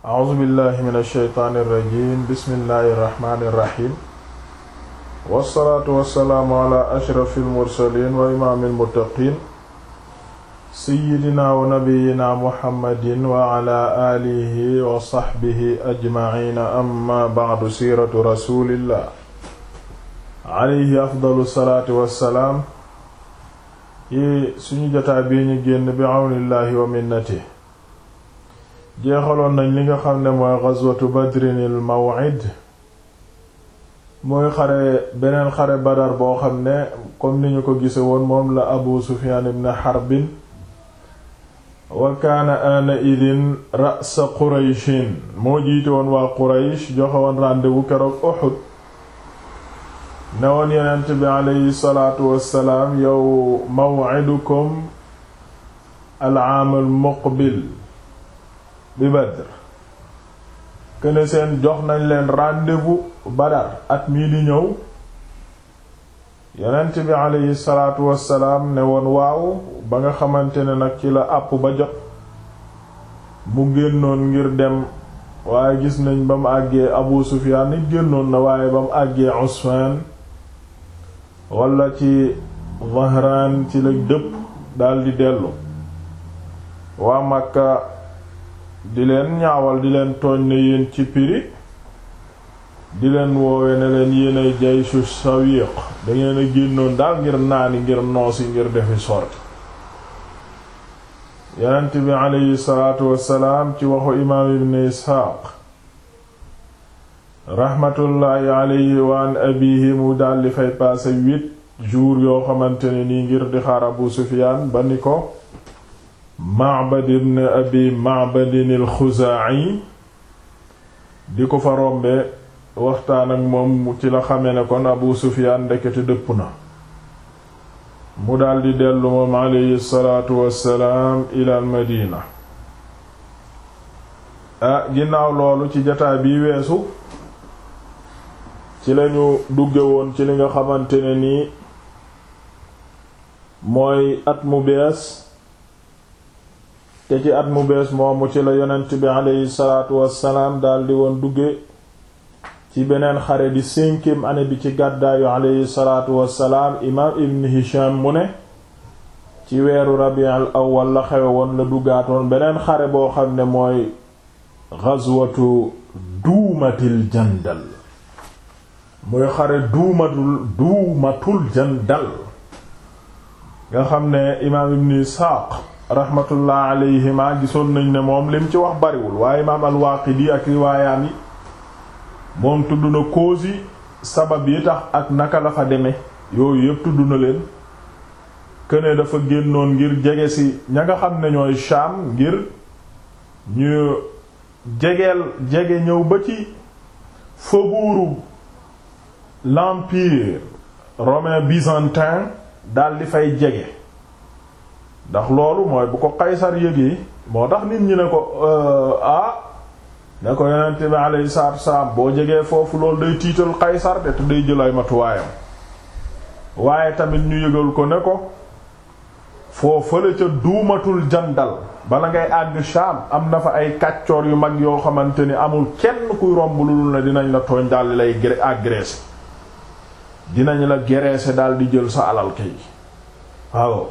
a'uuzu billahi min alsheytaani irrajim bismillahi irrahmani irrahim wassalaatu wassalaamu ala ashrafi almursalin wa imaami almuttaqin seyidina wa nabiyina muhammadin wa ala aalihi wa saxbihi ajmaciina amma bacdu siiratu rasulillah alayhi afdalu salaatu wassalaam yi suñu jotaa bii ñu génn bi awnillahi wa minnati jeexaloon nañ li nga xam ne mooy ghazwatu badrinil maw'id mooy xare beneen xare badar boo xam ne comme ni ñu ko gise woon moom la abu sufyan ibn harbin wa kaana ana idin ra'sa qurayshin moo jiite woon waa quraysh joxe woon rendez-vous keroog uhud ne woon yonent bi aleyhi salaatu wassalaam yow maw'idukum al-aam al-muqbil bi Badr kene seen jox nañ leen rendez-vous Badar at mii di ñëw yonent bi aleyhi salaatu wassalaam ne woon waaw ba nga xamante ne nag ci la àpp ba jot mu génnoon ngir dem waaye gis nañ ba mu àggee Abu Sufyaan nit génnoon na waaye ba mu àggee Usfaan wala ci Zahraan ci la dëpp daldi dellu waa Makka di leen ñaawal di leen tooñ ne yéen ci piri di leen woowe ne leen yéen ay jayshu sawiq dangeen a génnoon daal ngir naani ngir noosi ngir defi sorti yonent bi aleyhi salaatu wassalaam ci waxu imaam ibn isxaaq raxmatullaahi aleyhi wa an abihi mu daldi fay paase huit jours yoo xamante ne nii ngir di xaar abu sufiyaan ba ni ko Ma'bad ibn Abi Ma'bad al-Xuzaa'i di ko fa rombe waxtaan ak moom ci la xame ne kon Abu Sufyaan ndekete dëpp na mu daldi dellu moom alayhi salaatu wassalaam ila al-Madina ah ginnaaw loolu ci jataa bi weesu ci lañu dugge woon ci li nga xamante ne nii mooy at mu bees te ci at mu bees moomu ci la yonent bi aleyhi salaatu wassalaam daldi woon dugge ci beneen xare di cinquième année bi ci gàddaayu aleyhi salaatu wassalaam imaam ibn hisham mu ne ci weeru rabiul awwal la xewe woon la duggaatoon beneen xare boo xam ne mooy ghazwatu duumatil jandal muy xare duumatul duumatul jandal nga xam ne imaam ibn isxaaq rahmatullah alayhima gisoon nañ ne moom lim ci wax bariwul waaye imaam al-Waaqidi ak riwaayaam yi moom tudd na cause yi sabab yi tax ak naka la fa demee yooyu yépp tudd na leen këne dafa génnoon ngir jege ci ña nga xam ne ñooy Shaam ngir ñu jegeel jege ñëw ba ci faubourg l'empire romain byzantin dal di fay jege ndax loolu mooy bu ko Qaysar yëgee moo tax nit ñi ne ko ah ne ko yonent bi alayhi salaatu wassalaam boo jegee foofu loolu day tiital Qaysar de te day jël ay matuwaayam waaye tamit ñu yëgal ko ne ko foo fële ca duumatul jandal bala ngay àgg Sham am na fa ay kàccoor yu mag yoo xamante ni amul kenn kuy romb lu dul ne dinañ la tooñ daldi lay agressé dinañ la graisser daldi jël sa alal kay waaw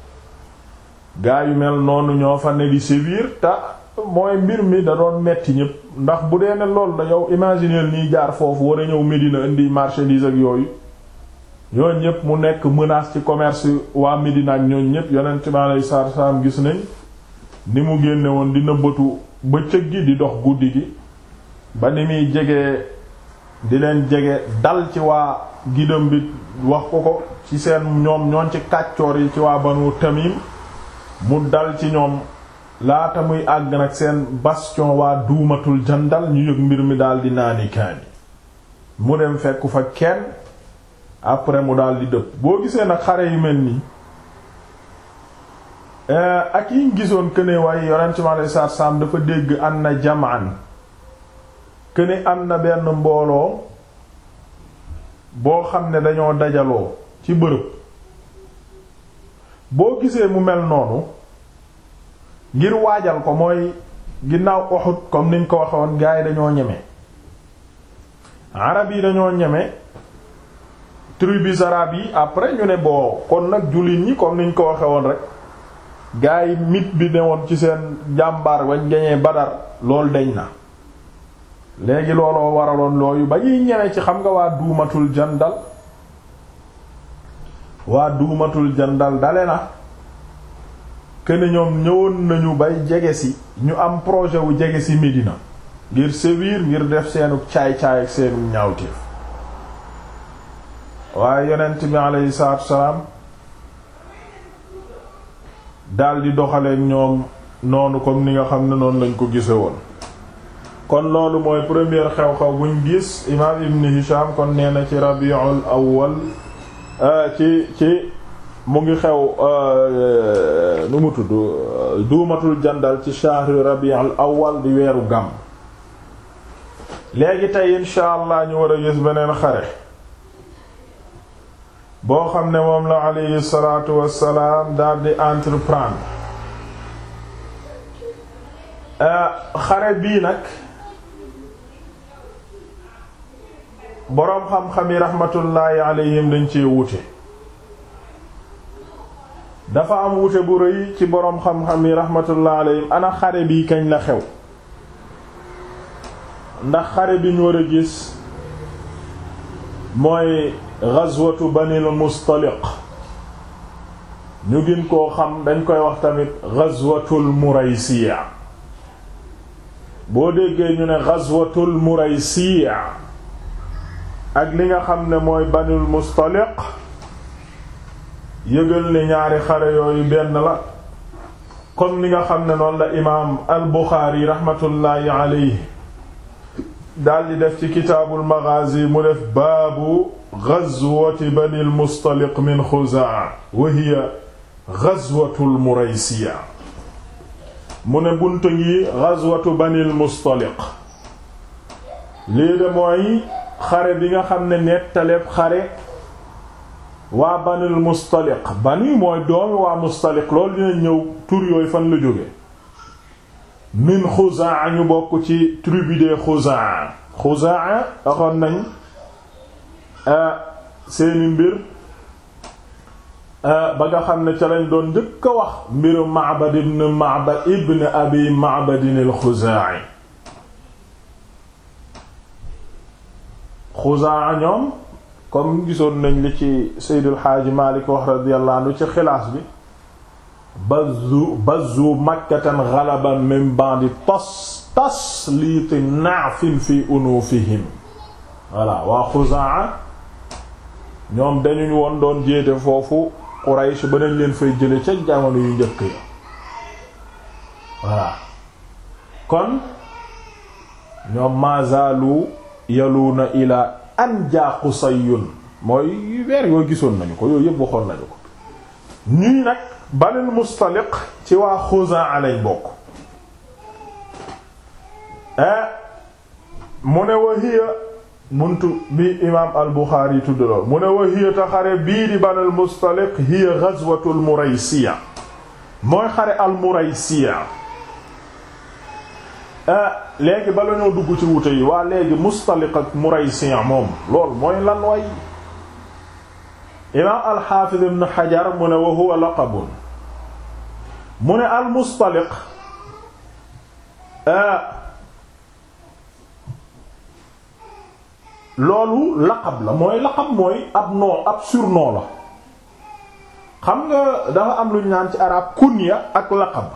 gaa yu mel noonu ñoo fa ne di sévir te mooy mbir mi da doon metti ñépp ndax bu dee ne loolu la yow imaginer nii jaar foofu war a ñëw Médina indi marchandise ak yooyu ñooñ ñépp mu nekk menace ci commerce waa Médina ak ñooñ ñépp yonent mi alayhi salaatu salaam gis nañ ni mu génne woon di nëbbatu bëccëg gi di dox guddi gi ba ni muy jege di leen jege dal ci waa gidam bi wax ko ko ci seen ñoom ñooñ ci kàccoor yi ci waa Banu Tamim mu dal ci ñoom laata muy àgg nag seen bastion waa duumatul jandal ñu yëg mbir mi daal di naani kaani mu dem fekku fa kenn après mu daal di dëpp boo gisee nag xare yu mel nii ak yiñ gisoon këne waaye yonent mi alayhi salaatu salaam dafa dégg am na jamaan këne am na benn mbooloo boo xam ne dañoo dajaloo ci bërëb boo gisee mu mel noonu ngir waajal ko mooy ginnaaw Uhud comme niñ ko waxoon gars yi dañoo ñeme arab yi dañoo ñeme tribus arabes yi après ñu ne boo kon nag jullit ñi comme niñ ko waxe woon rek gars yi mit bi ne woon ci seen jàmbaar wañ gañee Badar loolu deñ na léegi looloo waraloon looyu ba ñuy ñeme ci xam nga waa duumatul jandal waa duumatul jandal dale na kene ñoom ñëwoon nañu bay jege si ñu am projet wu jege si Médina ngir sévir ngir def seenu caay-caay ak seenu ñaawteef waaye yonent bi aleyhi salaatu wasalaam daldi doxaleek ñoom noonu comme ni nga xam ne noonu lañ ko gise woon kon loolu mooy première xew-xew buñ gis imaam ibn Hisham kon nee na ci rabiul awwal ci ci mu ngi xew nu mu tudd duumatul jandal ci shahri rabiul awwal di weeru gàmm léegi tey insha allah ñu war a gis beneen xare boo xam ne moom la alayhi salaatu wassalaam daal di entreprendre xare bii nag boroom xam-xam yi raxmatullaahi alayhim dañ cee wuute dafa am wuute bu rëy ci boroom xam-xam yi raxmatullaahi alayhim ana xare bii kañ la xew ndax xare bi ñu war a gis mooy ghazwatu banil mustaliq ñu gën koo xam dañ koy wax tamit ghazwatul muraysiya boo déggee ñu ne ghazwatul muraysiya ak li nga xam ne mooy banil mustaliq yëgal ne ñaari xare yooyu benn la comme ni nga xam ne noonu la imaam al buxaari raxmatullaahi alayhi daldi def ci kitaabul maghazi mu def baabu ghazwati banil mustaliq min xuzaa wa hiya ghazwatul muraysiya mu ne buntu ngi ghazwatu banil mustaliq lii de mooy xare bi nga xam ne nettaleeb xare waa banil mustaliq bani mooy doomi waa mustaliq loolu dina ñëw tur yooyu fan la jóge min xuzaa ñu bokk ci tribu de xuzaa xuzaa waxoon nañ seeni mbir ba nga xam ne ca lañ doon njëkk a wax mbiru Ma'bad ibn Ma'bad ibn Abi Ma'bad al-Xuzaa'i xuzaa ñoom comme gisoon nañ li ci Seydil Xaaji Maalik wax radiyallahu anhu ci xilaas bi bazu bazu makkatan ghalaban min ba'di tas tasliiti na'fin fi unufihim voilà waa Xuzaa ñoom dañuñ woon doon jéete foofu Quraysh ba nañ leen fay jële ca jamono yu njëkk yi voilà kon ñoom mazaalu yaluuna ila an jaa Qusayun mooy weer yooyu gisoon nañu ko yooyu yëpp waxoon nañu ko ñuy nag Banul Mustaliq ci waa Xuzaa lañ bokk mu ne wa hiya muntu bi imaam al Buxaari tudd lool mu ne wa hiya ta xare bii di Banul Mustaliq hiya ghazwatul Muraysiya mooy xare al Muraysiya léegi bala ñoo dugg ci wute yi waa léegi Mustaliq ak Muraysiya moom lool mooy lan way imaam al Xaafiz ibn Hajar mu ne wa huwa laqabun mu ne al Mustaliq loolu laqab la mooy laqab mooy ab nom ab surnom la xam nga dafa am lu ñu naan ci arab kunya ak laqab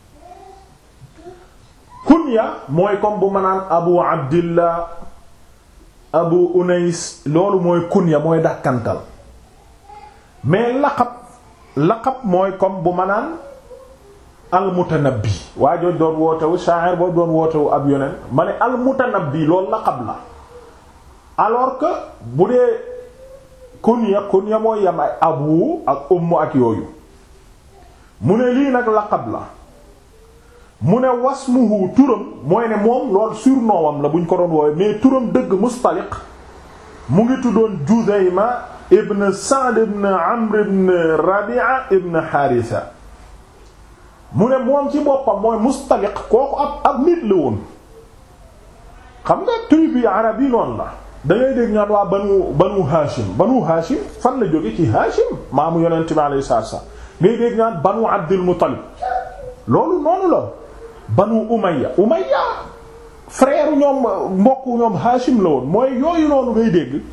kunya mooy comme bu ma naan abu abdillah abu unais loolu mooy kunya mooy dàkkantal mais laqab laqab mooy comme bu ma naan almutanabbi waa jooj doon wootewu sha'ir boo doon wootewu ab yoneen ma ne almutanabbi loolu laqab la alors que bu dee kunya kunya mooy yam ay abu ak ummu ak yooyu mu ne lii nag laqab la mu ne wasmuhu turam mooy ne moom lool surnoowam la buñ ko doon woowe mais turam dëgg mustaliq mu ngi tuddoon Judayma ibn Sa'd ibn Amr ibn Rabi'a ibn Haritha mu ne moom ci boppam mooy Mustaliq kooku ab ab nit la woon xam nga tribu arab yi noonu la da ngay dégg ñaan waa banu banu Hashim banu Hashim fan la jóge ci Hashim maamu yonent bi alayhi salaatu salaam ngay dégg ñaan banu Abdul Muttalib loolu noonu la banu Umayya Umayya frère ñoom mbokk ñoom Hashim la woon mooy yooyu noonu ngay dégg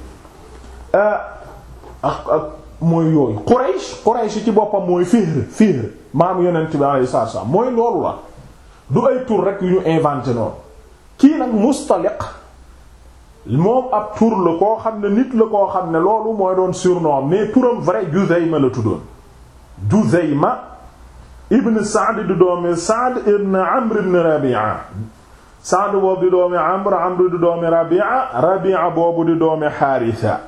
ak ak mooy yooyu Quraysh Quraysh ci boppam mooy Fihr Fihr maamu yonent bi alayhi salaatu salaam mooy loolu la du ay tur rek yu ñu inventé noonu kii nag Mustaliq moom ab tur la koo xam ne nit la koo xam ne loolu mooy doon surnom mais turam vrai Juzayma la tuddoon Juzayma ibn Sa'd di doomi Sa'd ibn Amr ibn Rabi'a Sa'd boobu di doomi Amr Amr di doomi Rabi'a Rabi'a boobu di doomi Haritha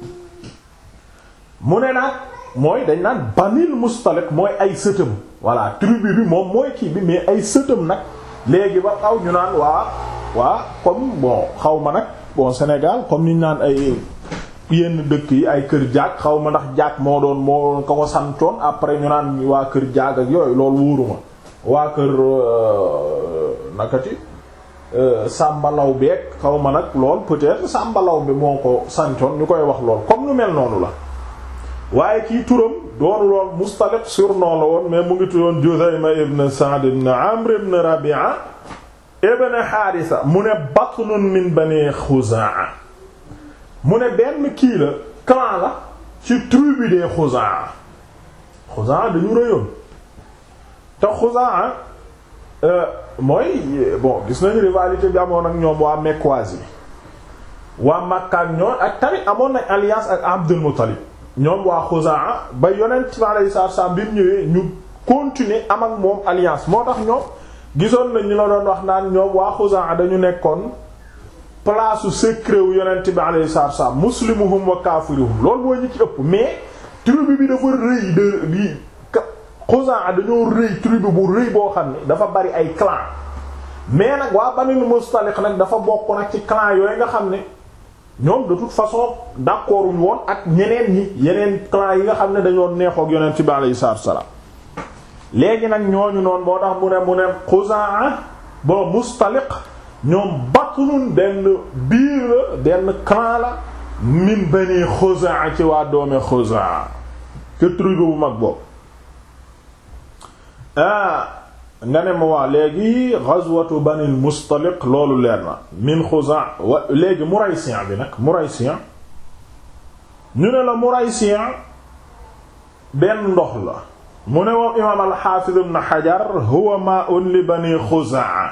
mu ne nag mooy dañ naan Banil Mustaliq mooy ay sëtam voilà tribu bi moom mooy kii bi mais ay sëtam nag léegi ba xaw ñu naan waa waa comme bon xaw ma nag bon Sénégal comme ni ñu naan ay yenn dëkk yi ay kër jaag xaw ma ndax jaag moo doon moo doon ka ko santoon après ñu naan waa kër jaag ak yooyu loolu wóoruma waa kër nakati sàmbalaw beeg xaw ma nag lool peut-être sàmbalaw bi moo ko santoon ñu koy wax lool comme nu mel noonu la waaye kii turam doonu lool Mustaliq surnom la woon mais mu ngi tuddoon Juzayma ibn Sa'd ibn Amr ibn Rabi'a ibn Haritha mu ne batnun min bani Khuzaa mu ne benn kii la clan la ci tribu des Khuzaa Khuzaa dañu rëyoon te Khuzaa mooy bon gis nañu rivalité bi amoon ak ñoom waa Mekwazi waa Makka ak ñoom ak tamit amoon nañ alliance ak Abdul Muttalib ñoom waa Xuzaa ba yonent bi alayhi salaatu salaam bi mu ñëwee ñu continuer am ak moom alliance moo tax ñoom gisoon nañ ñu la doon wax naan ñoom waa Xuzaa dañu nekkoon place su secret wu yonent bi alayhi salaatu salaam muslimuhum wa kaafiruhum loolu mooy ñi ci ëpp mais tribu bi dafa rëy de bi Xuzaa dañoo rëy tribu bu rëy boo xam ne dafa bari ay clan mais nag waa Banul Mustaliq nag dafa bokk nag ci clan yooyu nga xam ne ñoom de toute façon d'accord wuñu woon ak ñeneen ñi yeneen clan yi nga xam ne dañoo neexook yonent bi alayhi salaatu salaam léegi nag ñooñu noonu moo tax mu ne mu ne Xuzaa ba Mustaliq ñoom batnun benn biir la benn clan la min bani Xuzaa ci waa doomi Xuzaa ke tribu bu mag boobu ah nga ne ma waa léegi ghazwatu banil mustaliq loolu leer na min Xuzaa wa léegi Muraysi' bi nag Muraysi' ñu ne la Muraysi' benn ndox la mu ne moom imaam al-Hafiz ibn Hajar huwa ma'un li bani Xuzaa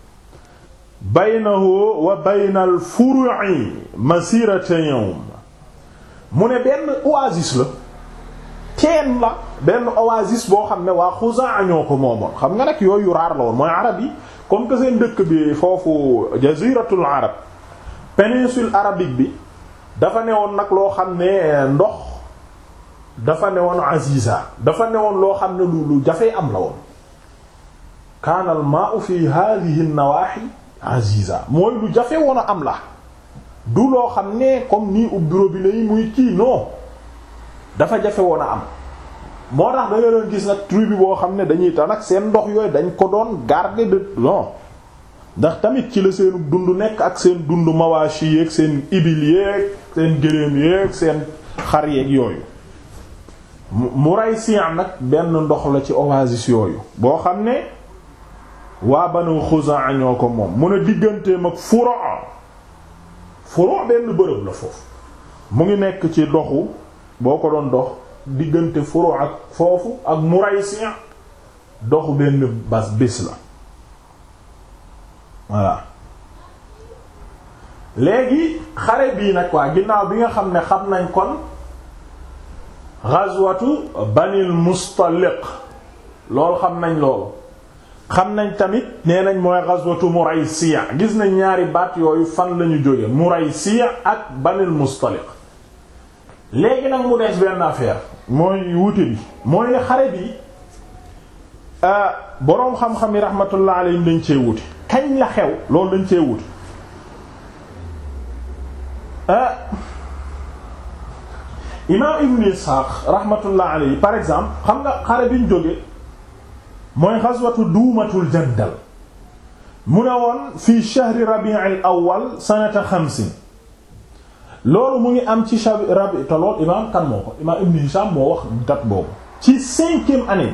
baynahu wa bayna al-furu'i masirata yawm mu ne benn oasis la teen la benn oasis boo xam ne waa Xuzaa ñoo ko moomoon xam nga nag yooyu raar la woon mooy arab yi comme que seen dëkk bi foofu jaziratul arab péninsule arabique bi dafa newoon nag loo xam ne ndox dafa newoon aziza dafa newoon loo xam ne lu lu jafee am la woon kaana al maa'u fi hadhihi an-nawahi aziza mooy lu jafe woon a am la du loo xam ne comme nii ubbi robinet yi muy kii non dafa jafe woon a am moo tax da nga doon gis nag tribu boo xam ne dañuy tax nag seen ndox yooyu dañ ko doon garder de non ndax tamit ci la seen dund nekk ak seen dund mawashi yeeg seen ibil yeeg seen gëléem yeeg seen xar yeeg yooyu mu ray sian nag benn ndox la ci oasis yooyu boo xam ne waa Banu Xuzaa ñoo ko moom mu ne digganteem ak Furo' Furo' benn bërëb la foofu mu ngi nekk ci doxu boo ko doon dox diggante Furo' ak foofu ak Muraysi' doxu benn bas bés la voilà léegi xare bii nag waa ginnaaw bi nga xam ne xam nañ kon ghazwatu Banil Mustaliq loolu xam nañ loolu xam nañ tamit nee nañ mooy ghazwatu Muraysi' gis nañ ñaari baat yooyu fan lañu jóge Muraysi' ak Banil Mustaliq léegi nag mu des benn affaire mooy wuute bi mooy ne xare bi boroom xam-xam yi rahmatullah alayhim dañ cee wuute kañ la xew loolu dañ cee wuute imaam Ibn Ishaq rahmatullah alayhi par exemple xam nga xare bi ñu jóge mooy ghazwatu duumatul jandal mu ne woon fii shahri rabi'il awwal sanata xamsin loolu mu ngi am ci shahri rabi te loolu imaam kan moo ko imaam ibn Hisham moo wax date boobu ci cinquième année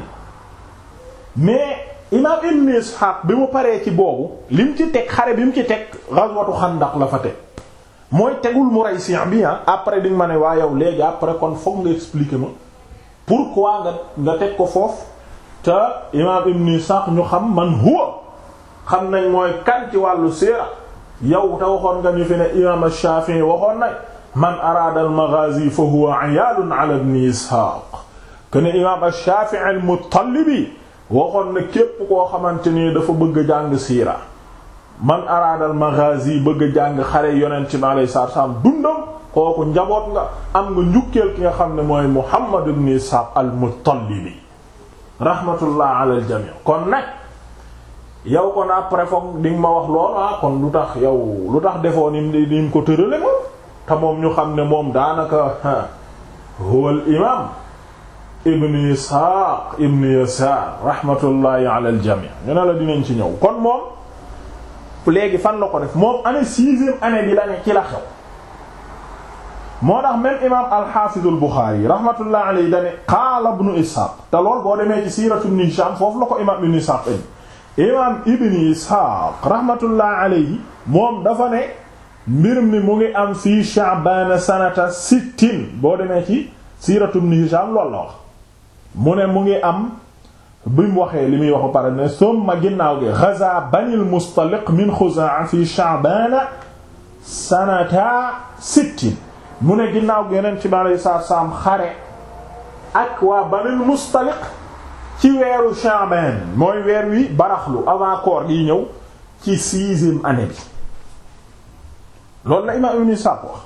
bi mais imaam ibn Ishaq bi mu paree ci boobu li mu ci teg xare bi mu ci teg ghazwatu xandaq la fa teg mooy tegul Muraysi' bi ah après di nga ma ne waa yow léegi après kon foog nga expliquer ma pourquoi nga nga teg ko foofu te imaam ibn Ishaq ñu xam man huwa xam nañ mooy kan ci wàllu siira yow te waxoon nga ñu fi ne imaam Shafi'i waxoon na man araada al-maghazi fa huwa ayaalun ala ibn Ishaq ken imaam Shafi'i al-Muttalibi waxoon na képp koo xamante ni dafa bëgg a jàng siira man araada al-maghazi bëgg a jàng xare yonent bi alayhi salaatu salaam dundam kooku njaboot nga am nga njukkeel ki nga xam ne mooy Muhammad ibn Ishaq al-Muttalibi rahmatullah ala al-jami' kon nag yow kon après foog di nga ma wax lool ah kon lu tax yow lu tax defoo ni ni mu ko tërale moom te moom ñu xam ne moom daanaka huwa al imam ibn Ishaq ibn Yasaar rahmatullahi ala al jami' ñu ne la dinañ ci ñëw kon moom léegi fan la ko def moom année sixième année bi la ne ci la xew moo tax même imam al-Hafiz al-Bukhari rahmatullahi alayhi dane qaala ibn Ishaq te lool boo demee ci siiratu ibn Hisham foofu la ko imam ibn Ishaq imaam ibn Isxaaq rahmatullah alayhi moom dafa ne mbir mi mu ngi am fii Sha'baan sanata sittin boo demee ci siiratu ibn Hishaam loolu la wax mu ne mu ngi am bi mu waxee li muy wax ba pare ne summa ginnaaw gi ghazaa Banil Mustaliq min Xuzaa'a fii Sha'baan sanata sittin mu ne ginnaaw gi Yonent bi alayhi salaatu salaam xare ak waa Banil Mustaliq ci weeru Sha'ban mooy weer wi baraxlu avant koor gi ñëw ci sixième année bi loolu la imaam Ibn Ishaq wax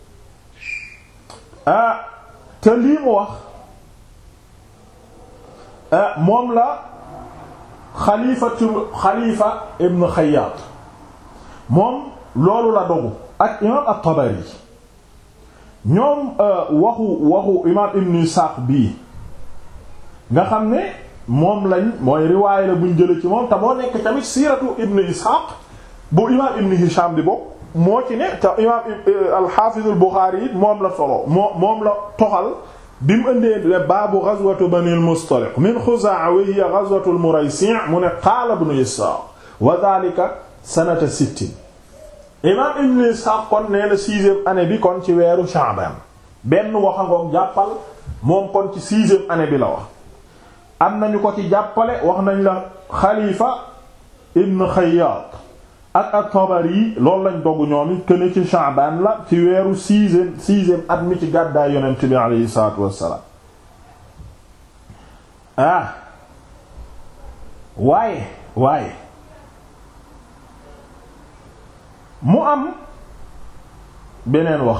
ah te lii mu wax moom la xalifatu xalifa Ibn Xayyaat moom loolu la dogu ak imaam at-Tabari ñoom waxu waxu imaam Ibn Ishaq bii nga xam ne moom lañ mooy riwaay la buñ jële ci moom te moo nekk tamit siiratu ibn ishaq bu imaam ibn hisham bi bokk moo ci ne te imaam al-hafiz al-bukhari it moom la solo moo moom la toxal bi mu ëndee le baabu ghazwatu bani al-mustaliq min khuzaa wa hiya ghazwatu al-muraysi' mu ne qaala ibn ishaq wa dhalika sanata sittin imaam ibn ishaq kon nee na sixième année bi kon ci weeru sha'ban benn waxangoom jàppal moom kon ci sixième année bi la wax am nañu ko ci jàppale wax nañ la xalifa ibn xayyaat ak at-Tabari loolu lañ dogu ñoom it këne ci Sha'ban la ci weeru sixième sixième at mi ci gàddaay yonent bi aleyhi salaatu wassalaam ah waaye waaye mu am beneen wax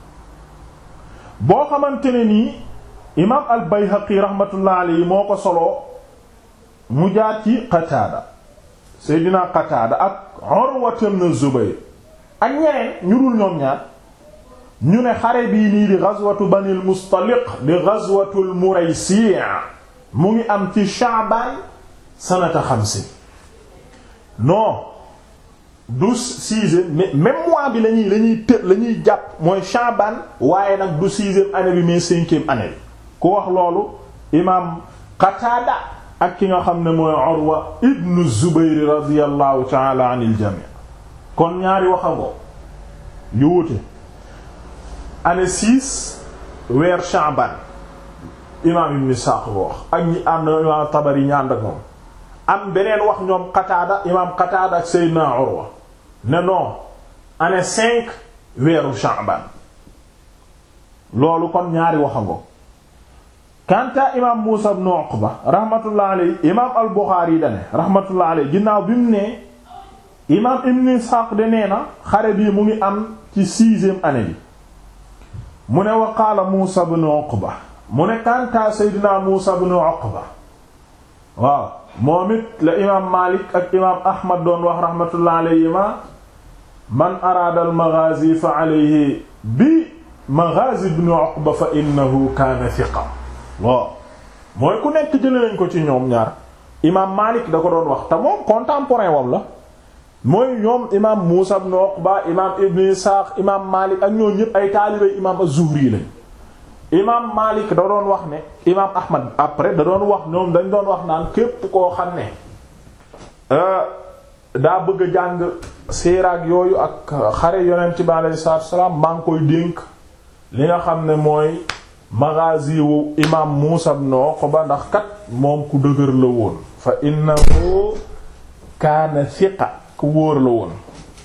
boo xamante ne nii imaam al Bayhaqi rahmatullah alayhi moo ko soloo mu jaar ci Qataada Seydina Qataada ak Urwa ibn Zubayr ak ñeneen ñu dul ñoom ñaar ñu ne xare bii nii di ghazwatu Banil Mustaliq di ghazwatul Muraysi' mu ngi am ci Sha'ban sanata xamsin non du sixième mais même mois bi lañuy lañuy të lañuy jàpp mooy Sha'ban waaye nag du sixième année bi mais cinquième année bi ku wax loolu imaam Qataada ak ki nga xam ne mooy Urwa ibnu Zubayr radiyallahu ta'ala anil jami' kon ñaari waxangoo yu wute année six weer Sha'ban imaam Ibn Ishaq wax ak ñi am na imaam Tabari ñaan ak moom am beneen wax ñoom Qataada imaam Qataada ak Seydina Urwa ne non année cinq weeru Sha'ban loolu kon ñaari waxangoo kanta imaam Muusa ibn Uqba rahmatullah alayhi imaam al-Bukhari dane rahmatullah alayhi ginnaaw bi mu ne imaam Ibn Ishaq de nee na xare bii mu ngi am ci sixième année bi mu ne wa qaala Muusa ibn Uqba mu ne kanta Seydina Muusa ibn Uqba waaw moom it la imaam Maalik ak imaam Ahmad doon wax rahmatullah alayhima man araada al-maghaazi fa alayhi bi maghaazi ibn Uqba fa innahu kaana thiqa waaw mooy ku nekk jële nañ ko ci ñoom ñaar imaam Malik da ko doon wax te moom contemporain wam la mooy ñoom imaam Muusa ibn Uqba imaam Ibn Isaaq imaam Malik ak ñoo ñëpp ay taalibey imaam az-Zuhri lañ imaam Malik da doon wax ne imaam Ahmad après da doon wax ñoom dañ doon wax naan képp koo xam ne daa bëgg a jàng siiraak yooyu ak xare yonent bi alayhi salaatu wassalaam maa ngi koy dénk li nga xam ne mooy maghazi wu imaam Muusa ibn Uqba ndax kat moom ku dëgër la woon fa innahu kaana thiqa ku wóor la woon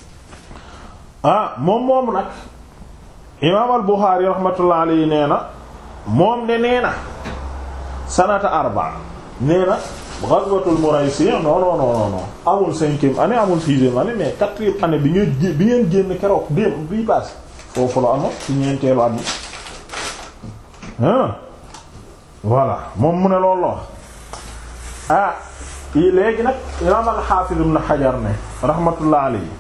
ah moom moomu nag imaam al Buxaari rahmatullah alayhi nee na moom de nee na sanata arba nee na ghazwatul Muraysi non non non non amul cinquième année amul sixième année mais quatrième année bi ngeen bi ngeen génn keroog démb bii paase foofu la amoon ci ñeenteelu at mi voilà moom mu ne loolu la wax ah léegi nag imaam al-Hafiz ibn Hajar ne rahmatullah alayhi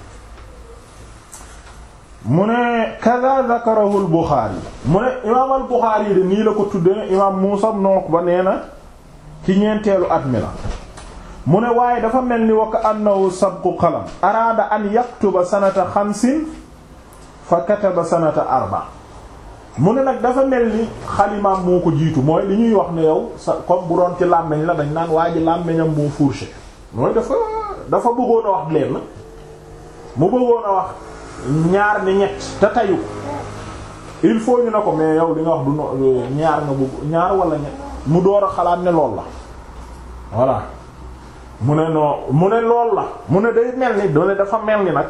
mu ne kaza zakarahu al-Bukhari mu ne imaam al-Bukhari de nii la ko tudde ne imaam Muusa ibn Uqba nee na ci ñeenteelu at mi la mu ne waaye dafa mel ni wa ka annahu sabqu qalam araada an yaktuba sanata xamsin fa kataba sanata arba mu ne nag dafa mel ni xalimaam moo ko jiitu mooy li ñuy wax ne yow sa comme bu doon ci làmmeñ la dañ naan waa ji làmmeñam moo fourché mooy dafa dafa bëggoon a wax leen mu bëggoon a wax ñaar ni ñett te tayu il faut ñu ne ko mais yow li nga wax du no ñaar nga bëgg ñaar wala ñett mu door a xalaat ne lool la voilà mu ne noo mu ne lool la mu ne day mel ni doone dafa mel ni nag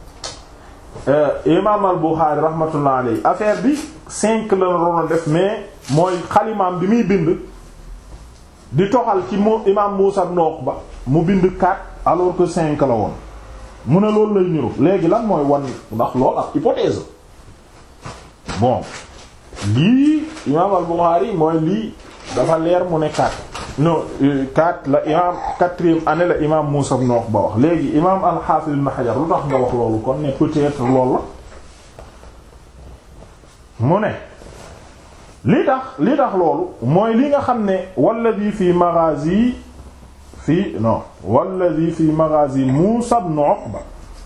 imam al Bukhari rahmatullah alayhi affaire bi cinq la doon def mais mooy xalimaam bi muy bind di toxal ci mu imam Muusa ibn Uqba mu bind quatre alors que cinq la woon mu ne loolu lay niru léegi lan mooy wan ndax lool ak hypothèse bon lii imam al Bukhari mooy lii dafa leer mu ne quatre non quatre la imam quatrième année la imam Muusa ibn Uqba wax léegi imam al-Hafiz ibn Hajar lu tax nga wax loolu kon ne peut-être loolu la mu ne li tax li tax loolu mooy li nga xam ne walladi fi maghazi fi non walladi fi maghazi Muusa ibn Uqba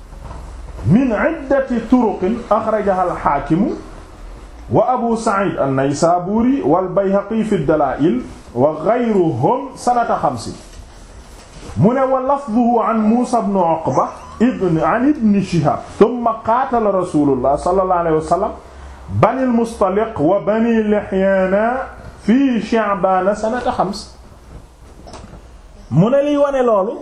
min iddati turuqin akhrajaha al-Hakim wa Abu Sa'id an-Naysaburi wal Bayhaqi fi ad-Dala'il wa ghayruhum sanata xamsin mu ne wa lafduhu an Muusa ibn Uqba ibn an ibn Shihab thumma qaatala rasulullah sallallahu alayhi wa sallam bani al-Mustaliq wa bani Lihyana fi Sha'ban sanata xams mu ne liy wane loolu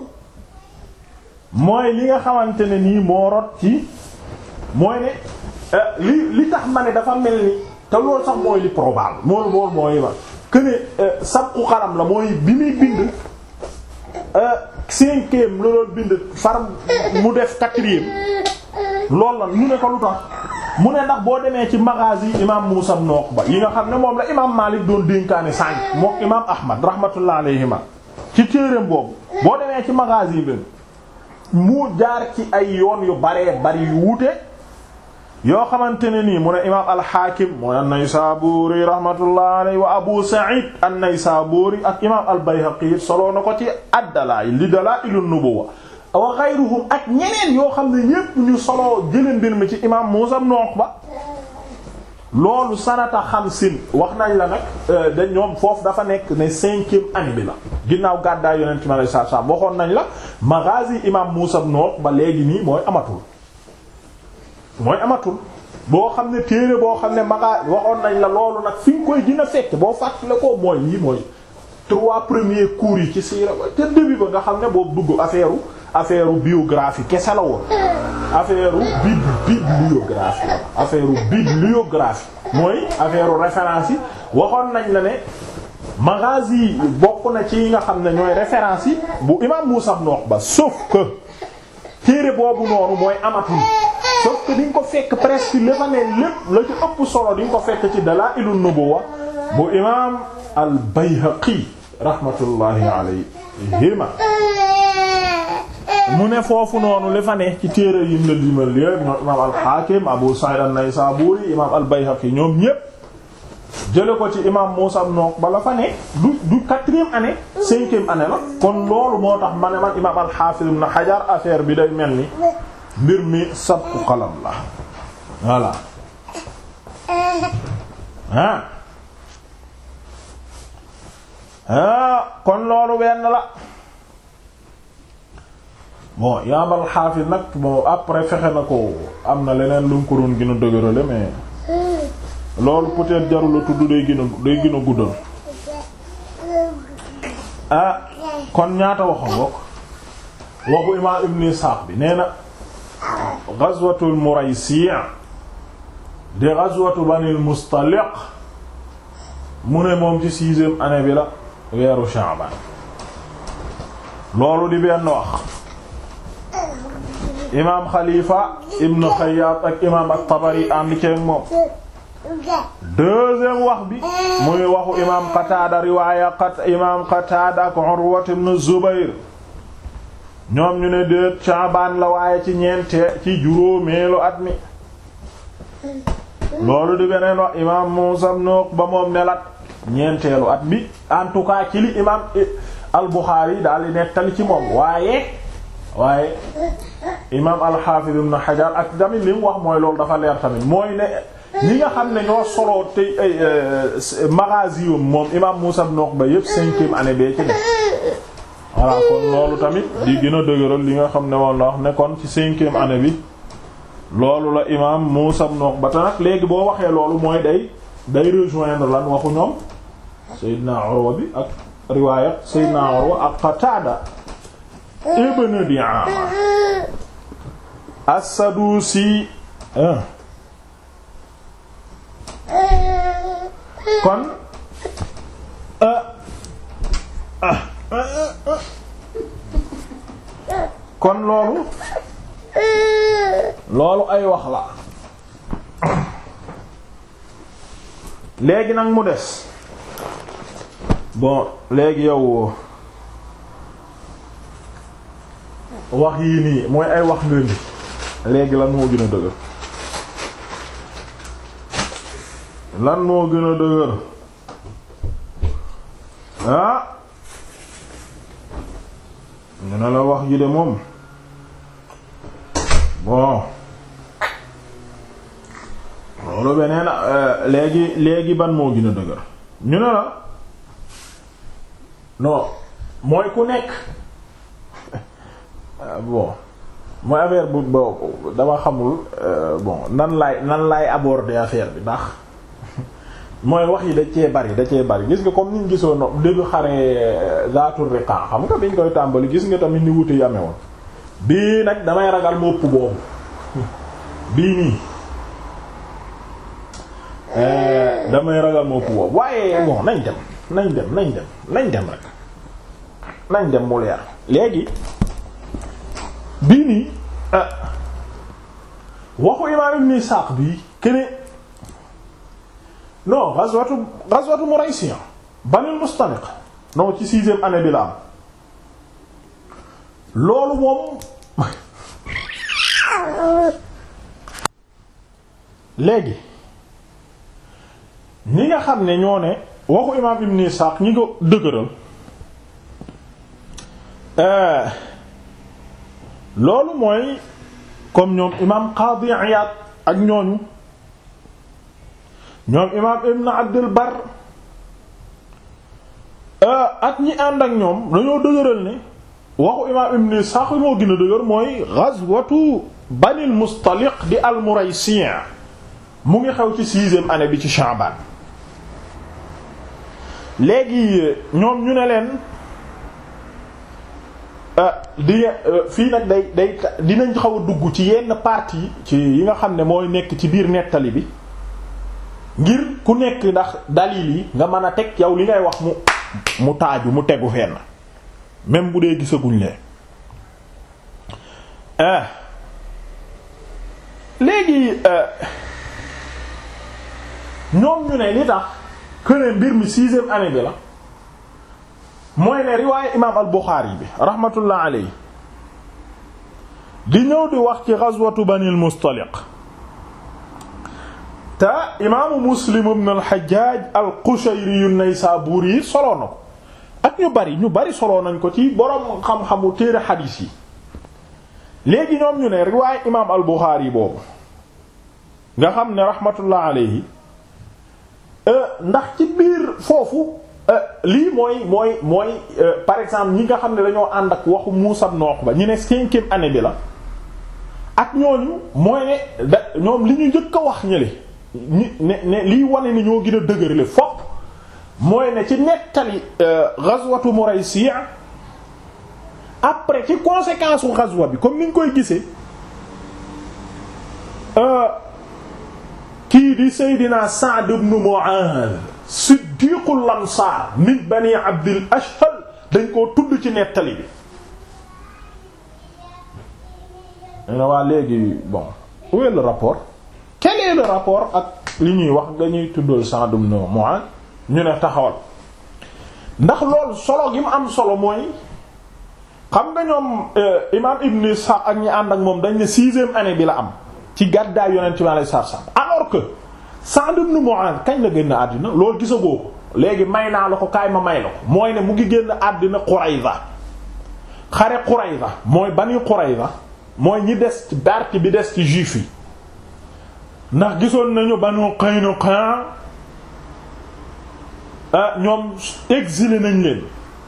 mooy li nga xamante ne nii moo rot ci mooy ne li li tax ma ne dafa mel ni te loolu sax mooy li probable moolu loolu mooy ma que ne sabqu xaram la mooy bi muy bind cinquième la doon bind far mu def quatrième loolu la ñu ne ko lu tax mu ne ndax boo demee ci maghazi imam Muusa ibn Uqba yi nga xam ne moom la imam Maalik doon dénkaane sànq mook imam Ahmad rahmatullah alayhima ci téereem boobu boo demee ci maghazi bi mu jaar ci ay yoon yu baree bari yu wuute yoo xamante ne nii mu ne imaam al-Hakim mooy an-Naysaburi rahmatullah alayhi wa Abu Sa'id an-Naysaburi ak imaam al-Bayhaqi soloo na ko ci ad-Dalaa'il li Dalaa'ilun Nubuwwa wa ghayruhum ak ñeneen yoo xam ne ñépp ñu soloo jëlee mbir mi ci imaam Muusa ibn Uqba loolu sanata xamsin wax nañ la nag dañ ñoom foofu dafa nekk ne cinquième année bi la ginnaaw gàddaay Yonent mi alayhi salaatu salaam waxoon nañ la maghazi imaam Muusa ibn Uqba léegi nii mooy amatul mooy amatul boo xam ne téere boo xam ne maga waxoon nañ la loolu nag fi nga koy dina fekk boo fàttale ko mooy lii mooy trois premiers cours yi ci siira te début ba nga xam ne boobu dugg affaire affaire biographie kese la woon affaire bib bibliographie la affaire bibliographie mooy affaire référence yi waxoon nañ la ne maghazi bokk na ci yi nga xam ne ñooy référence yi bu imam Muusa ibn Uqba sauf que téere boobu noonu mooy amatul sauf que di nga ko fekk presque li fa ne lépp la ci ëpp solo di nga ko fekk ci Dalaa'ilun Nubuwwa bu imaam al-Bayhaqi rahmatullahi alayhima mu ne foofu noonu li fa ne ci téere yim la limal yépp ñoom imaam al-Hakim Abu Sa'id an-Naysaburi imaam al-Bayhaqi ñoom ñépp jële ko ci imam Muusa ibn Uqba la fa ne du du quatrième année cinquième année la kon loolu moo tax ma ne man imam al-Hafiz ibn Hajar affaire bi day mel ni mbir mi sabqu qalam la voilà ah ah kon loolu benn la bon imam al-Hafiz nag bon après fexe na ko am na leneen lu mu ko doon gën a dëgërale mais loolu peut-être jarul a tudd day gën a day gën a guddal ah kon ñaata waxoon bokk waxu imaam Ibn Ishaq bi nee na ghazwatul Muraysi' di ghazwatu Banil Mustaliq mu ne moom ci sixième année bi la weeru Sha'ban loolu di benn wax imaam Khalifa Ibn Khayyat ak imaam at-Tabari ànd ceeg moom deuxième wax bi muy waxu imaam Qatada riwaaya qat imaam Qatada ak Urwa ibn Zubayr ñoom ñu ne déet Sha'ban la waaye ci ñeente ci juróomeelu at mi loolu di beneen wax imaam Muusa ibn Uqba moom nelat ñeenteelu at bi en tout cas ci li imaam al-Bukhari daal di nettali ci moom waaye waaye imaam al-Hafiz ibn Hajar ak tamit li mu wax mooy loolu dafa leer tamit mooy ne ñi nga xam ne ñoo soloo te magazi moom imaam Muusa ibn Uqba yépp cinquième année bee ci ne voilà kon loolu tamit di gën a dëgëral li nga xam ne moom la wax ne kon ci cinquième année bi loolu la imaam Muusa ibn Uqba te nag léegi boo waxee loolu mooy day day rejoindre lan waxu ñoom Seydina Urwa bi ak riwaaya Seydina Urwa ak Qatada ibn Di'ama as-Sadusi kon kon loolu loolu ay wax la léegi nag mu des bon léegi yow wax yii nii mooy ay wax nga ni léegi lan moo gën a dëgër lan moo gën a dëgër ah ñu ne la wax ji de moom bon loolu beneen léegi léegi ban moo gën a dëgër ñu ne la non mooy ku nekk bon mooy affaire bu bo dama xamul bon nan laay nan laay aborder affaire bi ndax mooy wax yi da cee bari da cee bari gis nga comme niñ gisoon no début xare zaatul riqa xam nga biñ koy tàmbali gis nga tamit ni wute yi amee woon bii nag damay ragal mopp boobu bii nii damay ragal mopp boobu waaye bon nañ dem nañ dem nañ dem nañ dem rek nañ dem mu leer léegi bii nii waxu imaam Ibn Isaaq bii kene non ghazwatu ghazwatu Muraysiya Banil Mustaliq non ci sixième année bi la am loolu moom léegi ñi nga xam ne ñoo ne waxu imaam Ibn Isaaq ñi ko dëgëral loolu mooy comme ñoom imaam Qaadi Iyaad ak ñooñu ñoom imaam Ibn Abdul Bar ak ñi ànd ak ñoom dañoo dëgëral ne waxu imaam Ibn Ishaq moo gën a dëgër mooy ghazwatu Banil Mustaliq di al-Muraysi' mu ngi xew ci sixième année bi ci Sha'ban léegi ñoom ñu ne leen di fii nag day day dinañ xaw a dugg ci yenn partie ci yi nga xam ne mooy nekk ci biir nettali bi ngir ku nekk ndax dalil yi nga mën a teg yow li ngay wax mu mu taaju mu tegu fenn même bu dee gisaguñ leen léegi ñoom ñu ne li tax kënee mbir mi sixième année bi la mooy ne riwaaye imaam al Buxaari bi rahmatullah alayhi di ñëw di wax ci ghazwatu Banil Mustaliq te imaamu muslim ibn al-Hajjaj al-Qushayri an-Naysaburi soloo na ko ak ñu bari ñu bari soloo nañ ko ci boroom xam-xamu téere xadiis yi léegi ñoom ñu ne riwaay imaam al-Bukhari boobu nga xam ne rahmatullah alayhi ndax ci biir foofu lii mooy mooy mooy par exemple ñi nga xam ne dañoo ànd ak waxu Muusa ibn Uqba ñu ne cinquième année bi la ak ñooñu mooy ne da ñoom li ñu njëkk a wax ñële ñi ne ne liy wane ni ñoo gën a dëgërale fopp mooy ne ci nettali ghazwatu Muraysi' après ci conséquence u ghazwa bi comme ni ñu koy gisee kii di Seydina Sa'd ibn Mu'adh siddiqul ansaar min bani Abdil Ashhal dañ koo tudd ci nettali bi ne waa léegi bon où est le rapport quel est le rapport ak li ñuy wax dañuy tuddal Sa'd ibn Mu'adh ñu ne taxawal ndax loolu solo gi mu am solo mooy xam nga ñoom imaam Ibn Ishaq ak ñi ànd ak moom dañ ne sixième année bi la am ci gàddaay yonent bi alayhi salaam alors que Sa'd ibn Mu'adh kañ la génn àddina loolu gisagoo ko léegi may naa la ko kaay ma may la ko mooy ne mu ngi génn àddina Qurayza xare Qurayza mooy Bani Qurayza mooy ñi des ci barke bi des ci juif yi ndax gisoon nañu Banu Qaynuqa ñoom exilé nañ leen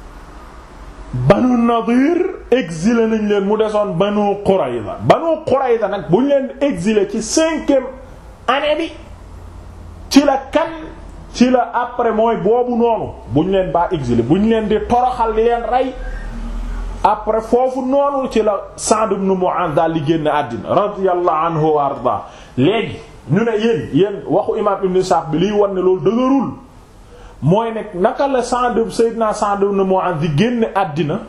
Banu Nadir exilé nañ leen mu desoon Banu Qurayza Banu Qurayza nag bu ñu leen exilé ci cinquième année bi ci la kan ci la après mooy boobu noonu bu ñu leen baa exilé bu ñu leen di toroxal di leen rey après foofu noonu ci la Sa'd ibn Mu'adh daal di génn àddina radiyallahu anhu wa arda léegi ñu ne yéen yéen waxu imam Ibn Sa'd bi liy wan ne loolu dëgërul mooy nekk naka la Sa'd Sayyidina Sa'd ibn Mu'adh di génn àddina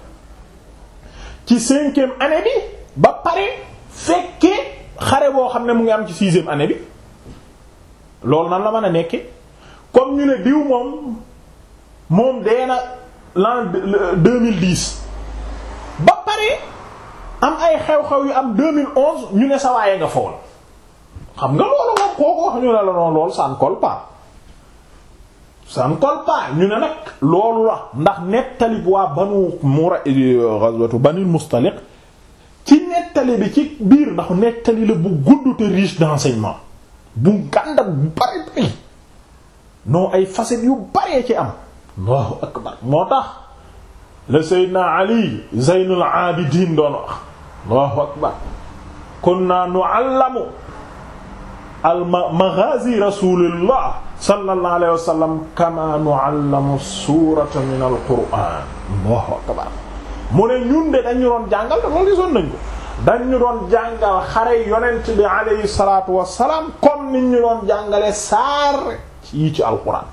ci cinquième année bi ba pare fekkee xare boo xam ne mu ngi am ci sixième année bi loolu nan la mën a nekke comme ñu ne diw moom moom dee na l'an 2010 ba pare am ay xew-xew yu am 2011 ñu ne sa waaye nga fool xam nga loolu moom kooku wax ñu ne la noonu loolu ça ne colle pas ça ne colle pas ñu ne nag loolu la ndax nettali waa banu mura ghazwatu banil mustaliq ci nettali bi ci biir ndax nettali la bu gudd te riche d'enseignement bu gàndak bu bari bari non ay facettes yu baree ci am allahu akbar moo tax la seydna ali zeynul abidin doon wax allahu akbar kunna nu'allamu al maghazi rasulillah sallallahu alayhi wa sallam kama nu'allamu surata min al qur'an allahu akbar mu ne ñun de dañu doon jàngal te loolu gisoon nañ ko dañu doon jàngal xare yonent bi alayhi salatu wasalaam comme ni ñu doon jàngale saar yi ci alquran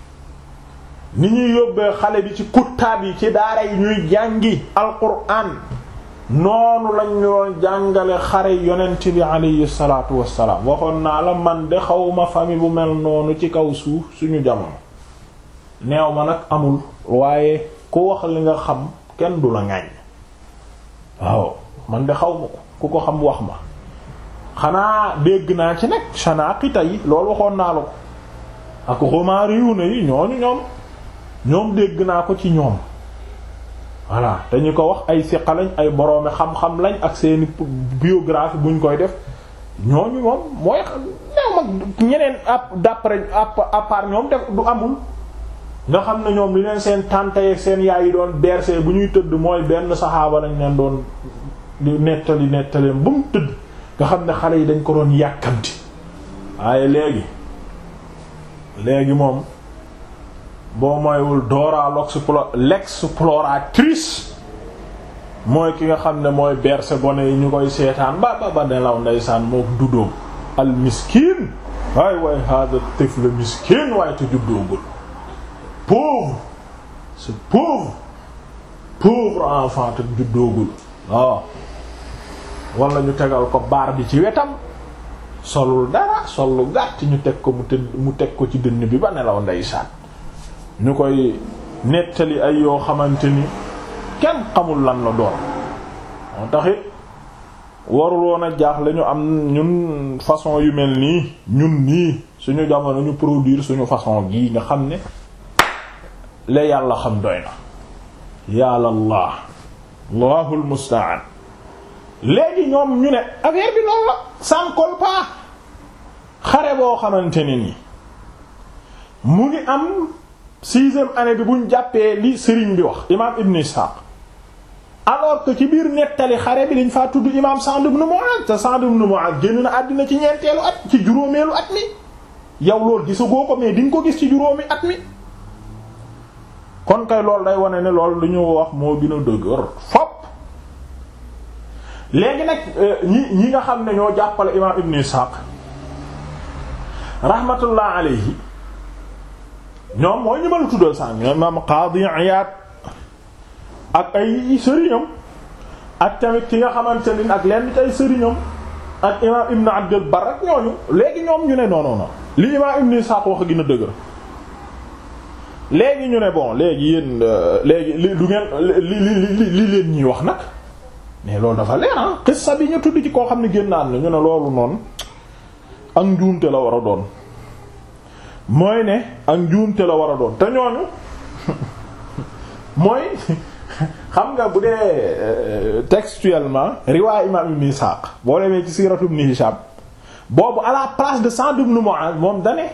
ni ñuy yóbbee xale bi ci kuttaab yi ci daara yi ñuy jàngi alquran noonu lañ ñu doon jàngale xare yonent bi alayhi salatu wasalaam waxoon naa la man de xawma famille bu mel noonu ci kaw suuf suñu jamono neew ma nag amul waaye ku wax li nga xam kenn du la ŋàññ waaw man de xaw ma ko ku ko xam wax ma xanaa dégg naa ci nag Shanaqita yi loolu waxoon naa la ko ak Romaariyu yi ñooñu ñoom ñoom dégg naa ko ci ñoom voilà te ñu ko wax ay siqa lañ ay boroomi xam-xam lañ ak seeni biographie buñ koy def ñooñu moom mooy ñoom ak ñeneen d'après à part ñoom def du amul nga xam ne ñoom li leen seen tante ak seen yaay yi doon bercé bu ñuy tëdd mooy benn saxaaba lañ leen doon di nettali nettaleen ba mu tëdd nga xam ne xale yi dañ ko doon yàkkamti waaye léegi léegi moom boo moywul Dora l'exploratrice mooy ki nga xam ne mooy bercé gone yi ñu koy seetaan ba ba ba nelaw ndeysaan moo duddoom al miskin waay waay hada tifl miskin waaye te juddoogul pauvre c'est pauvre pauvre enfant te juddoogul waaw wala ñu tegal ko baar bi ci wetam solul dara sol lu gàtt ñu teg ko mu tëdd mu teg ko ci dënn bi ba nelaw ndeysaan ñu koy nettali ay yoo xamante ni kenn xamul lan la doon moo taxit warul woon a jaax la ñu am ñun façon yu mel nii ñun nii suñu jamono ñu produire suñu façon gii nga xam ne la yàlla xam doy na yàlla allah allahul musta'an léegi ñoom ñu ne affaire bi loolu la sans colpa xare boo xamante ne nii mu ngi am sixième année bi buñ jàppee li sëriñ bi wax imaam Ibn Ishaq alors que ci biir nettali xare bi dañ faa tudd imaam Sa'd ibn Mu'adh te Sa'd ibn Mu'adh génn na àddina ci ñeenteelu at ci juróomeelu at mi yow loolu gisagoo ko mais di nga ko gis ci juróomi at mi kon kay loolu day wane ne loolu lu ñu wax moo gën a dëgër fop léegi nag ñi ñi nga xam ne ñoo jàppale imaam Ibn Ishaq rahmatullah alayhi ñoom mooy ñu ma la tuddal sànq ñoom imaam Qaadi Iyaad ak ay sëriñam ak tamit ki nga xamante ni ak lenn ci ay sëriñam ak imaam Ibn Abdul Barr ak ñooñu léegi ñoom ñu ne non non non li imaam Ibn Ishaq wax gën a dëgër léegi ñu ne bon léegi yéen léegi li du ngeen li li li leen ñuy wax nag mais loolu dafa leer ah xissa bi ñu tudd ci koo xam ne génn naan ñu ne loolu noonu ak njuumte la war a doon mooy ne ak njuumte la war a doon te ñooñu mooy xam nga bu dee textuellement riwaay imam ibn Ishaq boo demee ci siiratu ibn Hisham boobu à la place de Sa'd ibn Mu'adh moom dane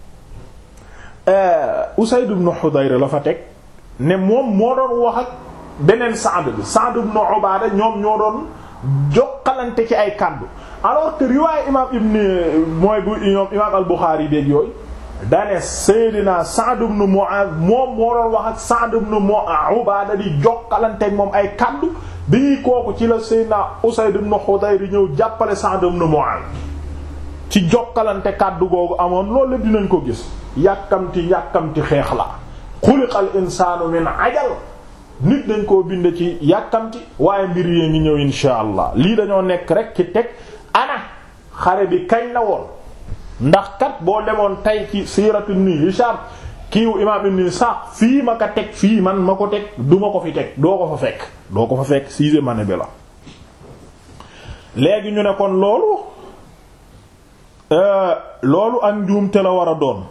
Usayd ibn Hudayr la fa teg ne moom moo doon wax ak beneen Sa'd bi Sa'd ibn Ubaada ñoom ñoo doon jokkalante ci ay kàddu alors que riwaay imam ibn mooy bu ñoom imam al-Bukhari beeg yooyu dane Seydina Sa'd ibn Mu'adh moom moo doon wax ak Sa'd ibn Ubaada di jokkalante ak moom ay kàddu bi ñuy kooku ci la Seydina Usayd ibn Hudayr ñëw jàppale Sa'd ibn Mu'adh ci jokkalante kàddu googu amoon loolu lépp dinañ ko gis yàkkamti yàkkamti xeex la xuliqal insaanu min ajal nit dañ koo bind ci yàkkamti waaye mbir yee ngi ñëw insha allah lii dañoo nekk rek ci teg ana xare bi kañ la woon ndax kat boo demoon tey ci siiratu ibn Hisham kiiw imaam ibn Ishaq fii ma ko teg fii man ma ko teg du ma ko fi teg doo ko fa fekk doo ko fa fekk sixième année bi la léegi ñu ne kon loolu loolu ak njuumte la war a doon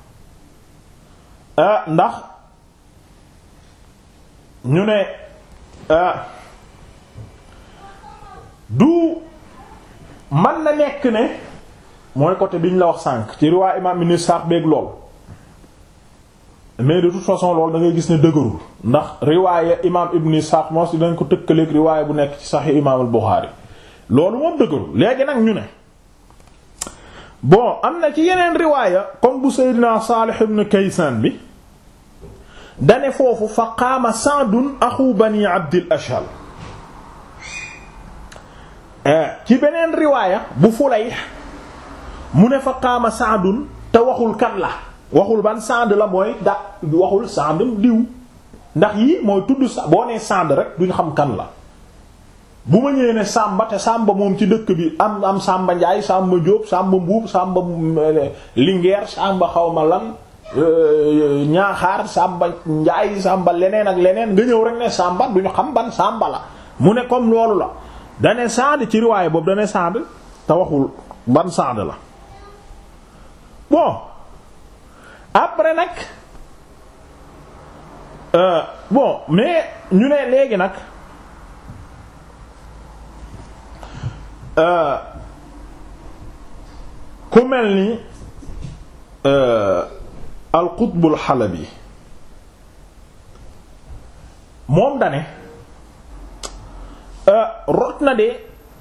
ndax ñu ne du man na nekk ne mooy côté bi ñu la wax sànq ci riwaay imam ibn Ishaq beeg lool mais de toute façon loolu da ngay gis ne dëgërul ndax riwaaya imam ibn Ishaq moo si dañ ko tëkkaleeg riwaaya bu nekk ci Sahih imam al-Bukhari loolu moom dëgërul léegi nag ñu ne bon am na ci yeneen riwaaya comme bu Seydina Salih ibn Kaysan bi dane foofu fa qaama Sa'dun axu bani Abdil Ashhal ci beneen riwaaya bu Fulayh mu ne fa qaama Sa'dun te waxul kan la waxul ban Sa'd la mooy da waxul Sa'd diw ndax yii mooy tudd sa boo nee Sa'd rek duñ xam kan la bu ma ñëwee ne Samba te Samba moom ci dëkk bi am am Samba Ndiaye Samba Diop Samba Mbuub Samba Linguère Samba xawma lan ñaaxaar Samba Ndiaye Samba leneen ak leneen nga ñëw rek ne Samba duñu xam ban Samba la mu ne comme loolu la dane Saad ci riwaay boobu dane Saad te waxul ban Saad la bon après nag euh, bon mais ñu ne léegi nag euh, ku mel ni al-Qutb al-Halabi moom dane rot na de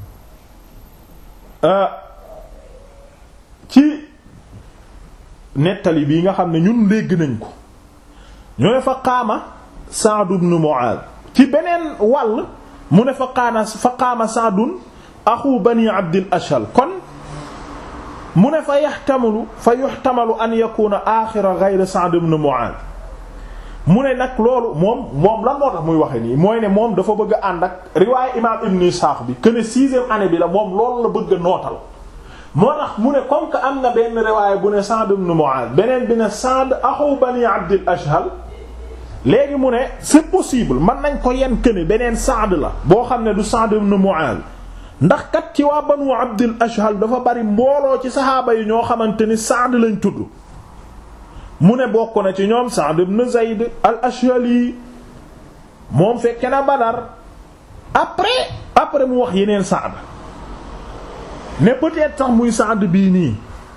ci nettali bii nga xam ne ñun dégg nañ ko ñu ne fa qaama Sa'd ibn Mu'adh ci beneen wàll mu ne fa qaana fa qaama Sa'dun axu bani Abdil Ashhal kon mu ne fa yaxtamalu fa yuxtamalu an yakuna axira ghayr Sa'd ibn Mu'adh mu ne nag loolu moom moom lan moo tax muy waxe nii mooy ne moom dafa bëgg a ànd ak riwaaya imaam Ibn Ishaq bi que ne sixième année bi la moom loolu la bëgg a nootal moo tax mu ne comme que am na benn riwaaya bu ne Sa'd ibn Mu'adh beneen bi ne Sa'd axu bani Abdil Ashhal léegi mu ne c'est possible mën nañ ko yen que ne beneen Sa'd la boo xam ne du Sa'd ibn Mu'adh ndax kat ci waa banu abdul ashhal dafa bari mbooloo ci saxaaba yi ñoo xamante ni Saad lañ tudd mu ne bokk na ci ñoom Saad ibn Zayd al ashhali moom fekke na Badar après après mu wax yeneen Saad ne peut-être sax muy Saad bii nii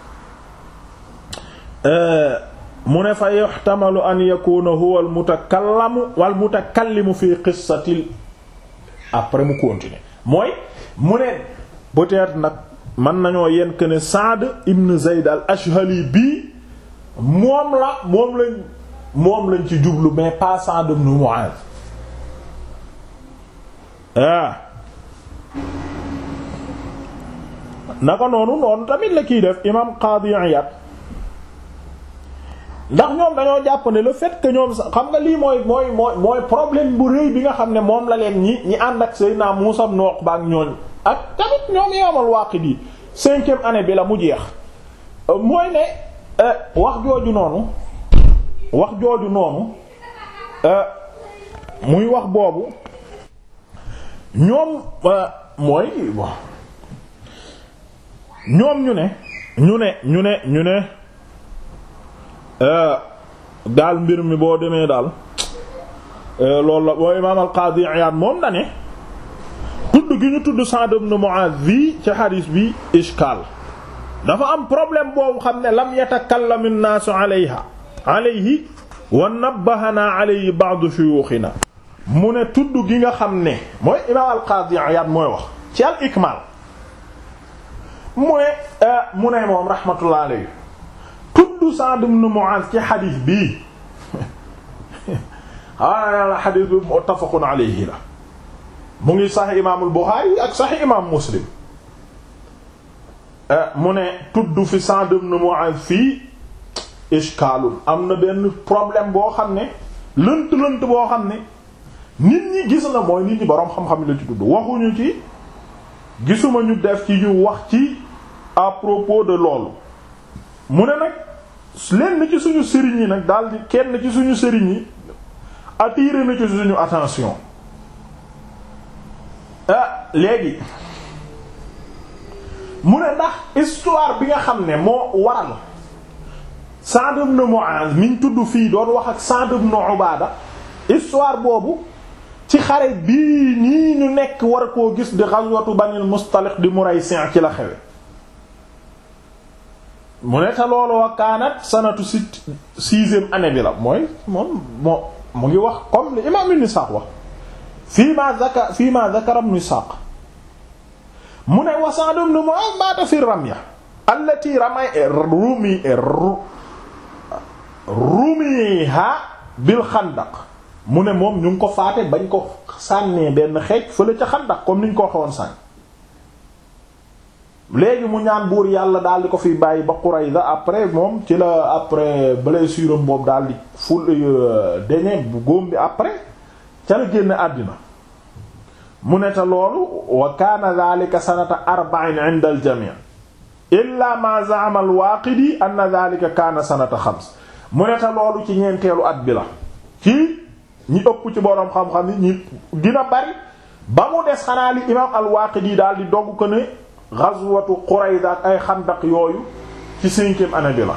mu ne fa yuhtamalu an yakuna huwa al mutakallamu wal mutakallimu fi qissatil après mu continuer mooy mu ne peut-être nag mën nañoo yen que ne Saad ibn Zayd al ashhali bii moom la moom lañ moom lañ ci jublu mais pas Saad ibn Mu'adh ah naka noonu noonu tamit la kiy def imam Qadi Iyad ndax ñoom dañoo jàpp ne le fait que ñoom sax xam nga lii mooy mooy mooy mooy problème bu rëy bi nga xam ne moom la leen ñi ñi ànd ak Seydina Muusa ibn Uqba ak ñooñ ak tamit ñoom Imam al-Waaqidi cinquième année bi la mu jeex mooy ne wax jooju noonu wax jooju noonu muy wax boobu ñoom mooy bon ñoom ñu ne ñu ne ñu ne ñu ne daal mbir mi boo demee daal loolu la boo imaam al-Qaadi Iyaad moom na ne tudd gi ñu tudd Sa'd ibn Mu'aaz bi ci xadiis bi ishkaal dafa am problème boobu xam ne lam yatakallam an-naasu alayha alayhi wa nabbahanaa alayhi ba'du shuyuuxinaa mu ne tudd gi nga xam ne mooy imaam al-Qaadi Iyaad mooy wax ci al-Ikmaal mu ne mu ne moom rahmatullah alayhi tudd Sa'd ibn Mu'adh ci xadis bii xawaana la xadis bi muttafaqun alayhi la mu ngi sax imaamul Buxaari ak sax imaam Muslim mu ne tudd fi Sa'd ibn Mu'adh fii ishkaalun am na benn problème boo xam ne lënt lënt boo xam ne nit ñi gis na mooy nit ñi boroom xam-xam la ci tudd waxuñu ci gisuma ñu def ci ñu wax ci à propos de loolu mu ne nag lenn ci suñu sëriñ yi nag daldi kenn ci suñu sëriñ yi attiré na ci suñu attention ah léegi mu ne ndax histoire bi nga xam ne moo waral Sa'd ibn Mu'az miñ tudd fii doon wax ak Sa'd ibn Ubada histoire boobu ci xare bii nii ñu nekk war koo gis di ghazwatu Banil Mustaliq di Muraysi' ci la xewe mu ne te loolu wa kaanat sanatu si sixième année bi la mooy moom moo mu ngi wax comme li imam Ibn Ishaq wax fii ma zakar fii ma zakara Ibn Ishaq mu ne wa Sa'd ibn Mu'adh maata fi ramya allati ramay rumi rumiha bil xandaq mu ne moom ñu ngi ko faate bañ ko sànnee benn xeej fële ca xandaq comme niñ ko waxoon sànn léegi mu ñaan buur yàlla daal di ko fi bàyyi ba Qurayza après moom ci la après blessure am boobu daal di ful deñe bu góom bi après ca la génn àddina mu ne te loolu wa kaana dhalika sanata arba'in 'inda al-jami' illa ma za'ama al-Waaqidi anna dhalika kaana sanata xams mu ne te loolu ci ñeenteelu at bi la ci ñi ëpp ci boroom xam-xam yi ñi dina bari ba mu des xanaa li imaam al-Waaqidi daal di dogg ko ne ghazwatu Qurayza ak ay xandaq yooyu ci cinquième année bi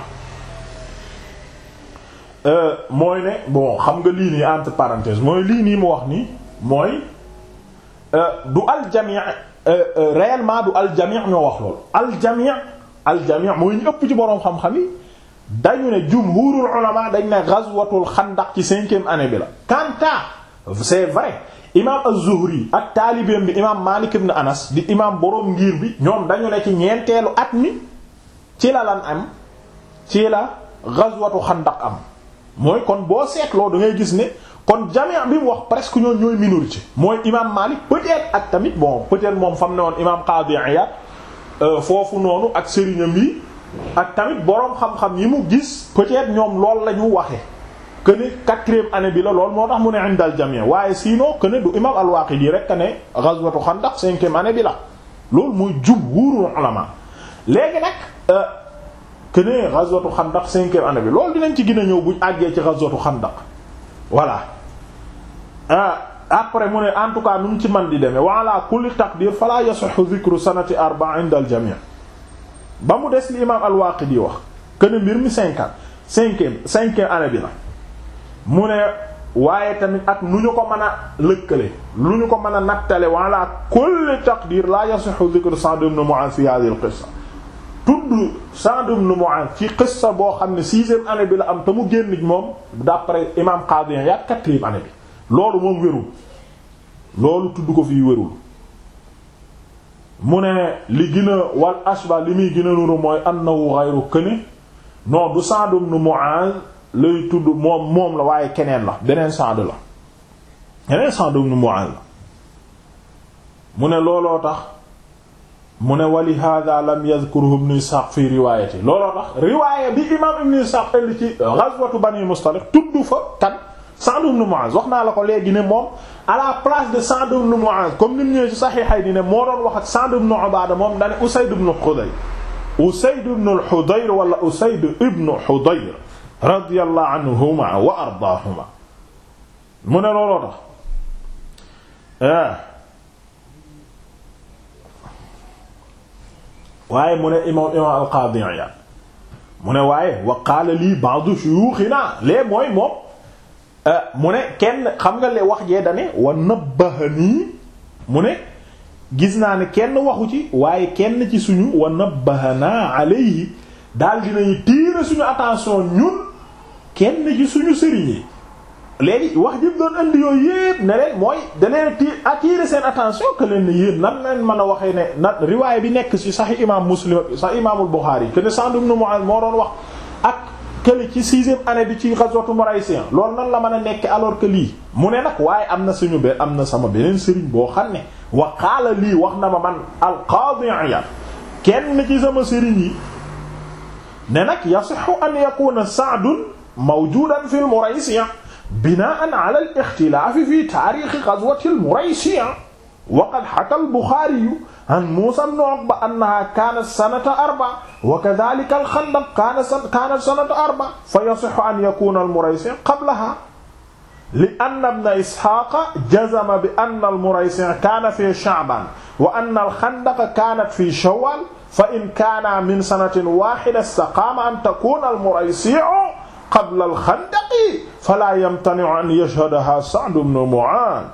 la mooy ne bon xam nga lii nii entre parenthèses mooy lii nii mu wax nii mooy du aljami' réellement du aljami' ñoo wax loolu aljami' aljami' mooy ñu ëpp ci boroom xam-xam yi dañu ne jumhurul ulama dañ ne ghazwatul xandaq ci cinquième année bi la quant c'est vrai imam az-Zuhri ak taalibeem bi imam Malik ibn Anas di imam boroom ngir bi ñoom dañu ne ci ñeenteelu at mi ci la lan am ci la ghazwatu xandaq am mooy kon boo seetloo da ngay gis ne kon jami' bi mu wax presque ñoon ñooy minorité mooy imam Malik peut-être ak tamit bon peut-être moom fam ne woon imam Qadi Iyad foofu noonu ak sëriñam yi ak tamit boroom xam-xam yi mu gis peut-être ñoom lool la ñu waxe que ne quatrième année bi la lool moo tax mu ne indal jami' waaye sinon que ne du imam al-Waqidi rek que ne ghazwatu Khandaq cinquième année bi la loolu muy jumhurul ulama léegi nag que ne ghazwatu Khandaq cinquième année bi loolu dinañ ci gën a ñëw buñ àggee ci ghazwatu Khandaq voilà ah après mu ne en tout cas nu mu ci man di demee wa ala kulli taqdir fala yasihu dhikru sanati arba inda al jami' ba mu des li imam al-Waqidi wax kene mbir mi cinquante cinquième cinquième année bi la mu ne waaye tamit ak nu ñu ko mën a lëkkale lu ñu ko mën a nattale wa ala kulli taqdir la yasihu dhikru Sa'd ibn Mu'adh fi hadhihi al-qissa tudd Sa'd ibn Mu'adh ci qissa boo xam ne sixième année bi la am te mu génn moom d'après imam Qadi Iyad quatrième année bi loolu moom wérul loolu tudd ko fii wérul mu ne li gën a wal ashba li muy gën a nuru mooy annahu ghayru këne non du Sa'd ibn Mu'adh lay tudd moom moom la waaye keneen la beneen Sa'd la keneen Sa'd ibn Mu'adh la mu ne looloo tax mu ne wali hada lam yadhkuruhu ibn Ishaq fi riwaayati looloo tax riwaaya bi imam ibn Ishaq indi ci ghazwatu Bani Mustaliq tudd fa kan Sa'd ibn Mu'adh wax naa la ko léegi ne moom à la place de Sa'd ibn Mu'adh comme ni mu ñëwee ci Sahihayni di ne moo doon wax ak Sa'd ibn Ubaada moom dane Usayd ibn Hudayr Usayd ibn al-Hudayr wala Usayd ibn Hudayr radiyallahu anhuma wa ardaahuma mu ne looloo tax waaye mu ne imam imam al-Qaadi Iyaad mu ne waaye wa qaala lii ba'du shuyuuxinaa lee mooy moom mu ne kenn xam nga le wax jee dane wa nabbahanii mu ne gis naa ne kenn waxu ci waaye kenn ci suñu wa nabbahanaa alayhi daal dinañu tirer suñu attention ñun kenn ci suñu sëriñ yi léegi wax jëpp doon indi yooyu yépp ne leen mooy da leen ti attirer seen attention que leen ne yéen nan leen mën a waxee ne na riwaay bi nekk ci Sahih imam Muslim Sahih imaamul Bukhari que ne Sa'd ibn Mu'adh moo doon wax ak kële ci sixième année bi ci ghazwatu Muraysiyan loolu nan la mën a nekk alors que lii mu ne nag waaye am na suñu be am na sama beneen sëriñ boo xam ne wa qaala lii wax na ma man al-Qaadi Iyaad kenn ci sama sëriñ yi ne nag yasihhu an yakuna Sa'dun mawjudan fil Muraysiyan binaan ala al-ixtilaaf fi taarixi ghazwati al-Muraysiya wa qad haka al-Buxaari an Muusaa ibn Uqba annahaa kaanat sanata arba wa kadhaalika al-Xandaq kaanat sanata arba fa yasihhu an yakuuna al-Muraysiya qablahaa li-anna ibna Isxaaqa jazama bi anna al-Muraysiya kaana fii Sha'baan wa anna al-Xandaqa kaanat fii Shawwaal fa in kaanaa min sanatin waahida istaqaama an takuuna al-Muraysiya qabla al-Xandaqi falaa yamtani'u an yashhadahaa Sa'd ibn Mu'aadh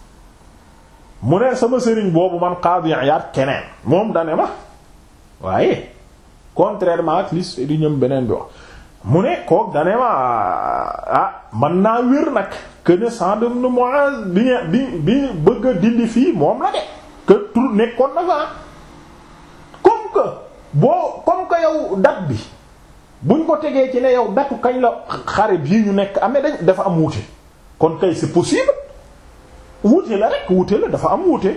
mu ne sama sëriñ boobu man Qaadi Iyaad keneen moom dane ma waaye contrairement ak lis di ñëm beneen bi wax mu ne kook dane ma ah man naa wér nag que ne Sa'd ibn Mu'aadh bi bi bi bëgg a dindi fii moom la de que tur nekkoon na fa comme que boo comme que yow date bi buñ ko tegee ci ne yow datu kañ la xare bii ñu nekk amee dañ dafa am wuute kon kay c'est possible wuute la rek wuute la dafa am wuute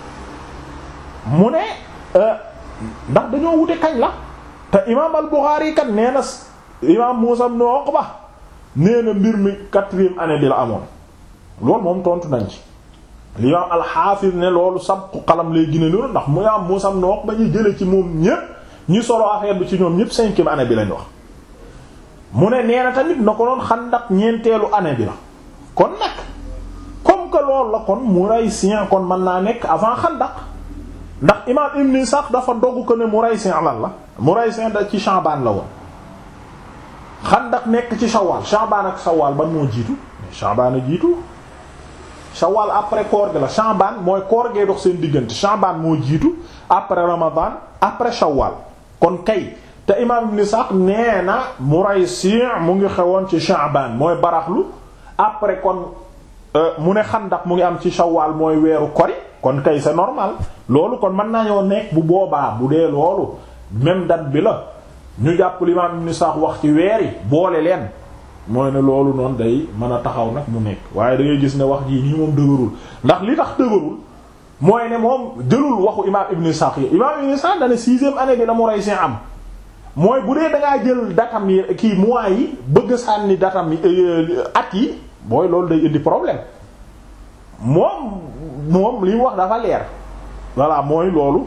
mu ne ndax dañoo wuute kañ la te imaam al-Bukhari kat nee na imaam Muusaa ibn Uqba nee na mbir mi quatrième année bi la amoon loolu moom tontu nañ ci li imaam al-Hafiz ne loolu sabqu qalam lay gine loolu ndax mu imaam Muusaa ibn Uqba ñu jële ci moom ñépp ñi solo affaire bi ci ñoom ñépp cinquième année bi lañ wax mu ne nee na tamit na ko doon Xandaq ñeenteelu année bi la kon nag comme que loolu la kon Muraysiyan kon mën naa nekk avant Xandaq ndax imaam Ibn Ishaq dafa dogg ko ne Muraysiyan lan la Muraysiyan da ci Sha'ban la woon Xandaq nekk ci Shawwal Sha'ban ak Shawwal ban moo jiitu Sha'ban a jiitu Shawwal après koor gi la Sha'ban mooy koor gee dox seen diggante Sha'ban moo jiitu après Ramadan après Shawwal kon kay te imaam Ibn Ishaq nee na Muraysi' mu ngi xewoon ci Sha'ban mooy baraxlu après kon mu ne Xandaq mu ngi am ci Shawwal mooy weeru kori kon kay c'est normal loolu kon mën nañoo nekk bu boobaa bu dee loolu même date bi la ñu jàpp li imaam Ibn Ishaq wax ci weer yi boole leen mooy ne loolu noonu day mën a taxaw nag mu nekk waaye da ngay gis ne wax jii nii moom dëgërul ndax li tax dëgërul mooy ne moom jëlul waxu imaam Ibn Ishaq yi imaam Ibn Ishaq dana sixième année bi la Muraysi am mooy bu dee da ngaa jël datam yi kii mois yi bëgg sànni datam yi at yi booy loolu day indi problème moom moom li mu wax dafa leer voilà mooy loolu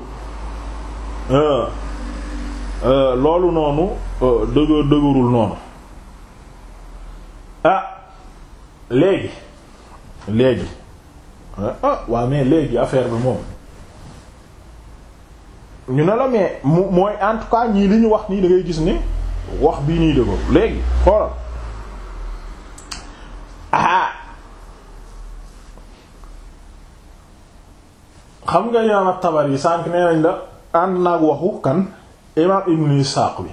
loolu noonu dëgër dëgërul noonu ah léegi léegi ah waaw mais léegi affaire bi moom ñu ne la mais mu mooy en tout cas ñii li ñu wax nii da ngay gis ni wax bii nii dëggo léegi xoolal ah xam nga imaam at-Tabari sànq nee nañ la ànd naag waxu kan imaam Ibn Isaaq bi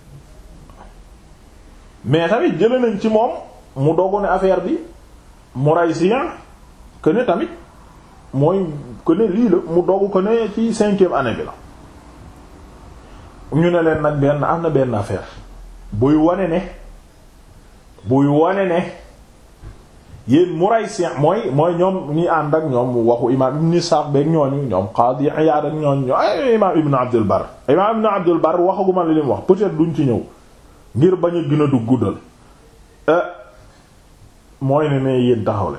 mais tamit jële nañ ci moom mu dogu ne affaire bi Muraysiyan que ne tamit mooy que ne lii la mu dogu que ne ci cinquième année bi la ñu ne leen nag benn am na benn affaire buy wane ne buy wane ne yéen Muraysiyan mooy mooy ñoom ñi ànd ak ñoom waxu imaam Ibn Ishaq beek ñooñu ñoom Qadi Iyaad ak ñooñu ay imaam Ibn Abdul Barr imaam Ibn Abdul Barr waxaguma li lim wax peut-être duñ ci ñëw ngir bañ a gën a dugg guddal mooy ne ne yéen taxaw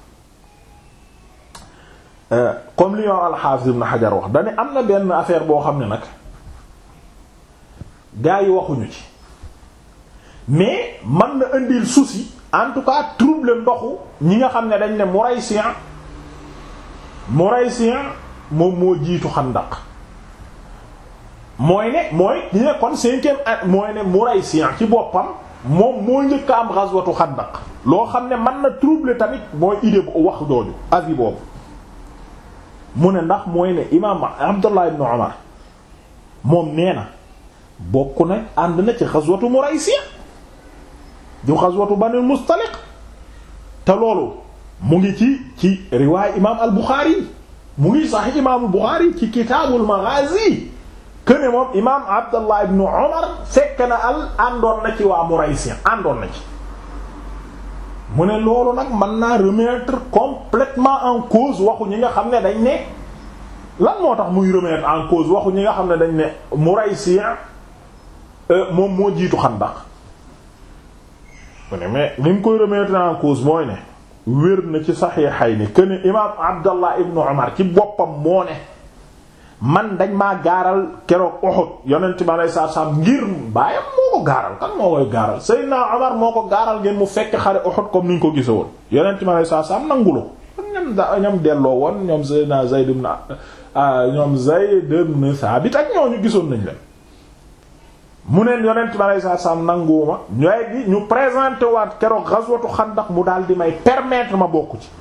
leen comme li imaam al-Hafiz Ibn Hajar wax dane am na benn affaire boo xam ne nag gaa yi waxuñu ci mais man na indil souci en tout cas trouble ndoxu ñi nga xam ne dañ ne Muraysiyan Muraysiyan moom moo jiitu Xandaq mooy ne mooy ñi ne kon cinquième at mooy ne Muraysiyan ci boppam moom moo njëkk a am ghazwatu Xandaq loo xam ne mën na troubler tamit mooy idée bu wax jooju avis boobu mu ne ndax mooy ne imaam Abdullah ibn Umar moom nee na bokk na ànd na ci ghazwatu Muraysiyan du ghazwatu Banil Mustaliq te loolu mu ngi ci ci riwaay imaam al Bukhari mu ngi sahih imaam al Bukhari ci kitaabul Maghazi këne moom imaam Abdallah ibn Umar fekk na al àndoon na ci waa Muraysiyan àndoon na ci mu ne loolu nag mën naa remettre complètement en cause waxu ñi nga xam ne dañ ne lan moo tax muy remettre en cause waxu ñi nga xam ne dañ ne Muraysiyan moom moo jiitu Xandaq mu ne mais li mu koy remettre en cause mooy ne wér na ci Sahihayni këne imaam Abdallah ibn Umar ci boppam moo ne man dañ maa gaaral keroog Uhud yonent mi alayhi salaatu salaam ngir baayam moo ko gaaral kan moo koy gaaral Seydina Omar moo ko gaaral ngeen mu fekk xare Uhud comme ni ñu ko gise woon yonent mi alayhi salaatu salaam nanguloo ñam da ñam delloo woon ñoom Seydina Zayd ibn ñoom Zayd ibn Thabit ak ñooñu gisoon nañ leen mu neen yonent mi alayhi salaatu salaam nanguwuma ñooy gi ñu présenté waat keroog ghazwatu Xandaq mu daal di may permettre ma bokk ci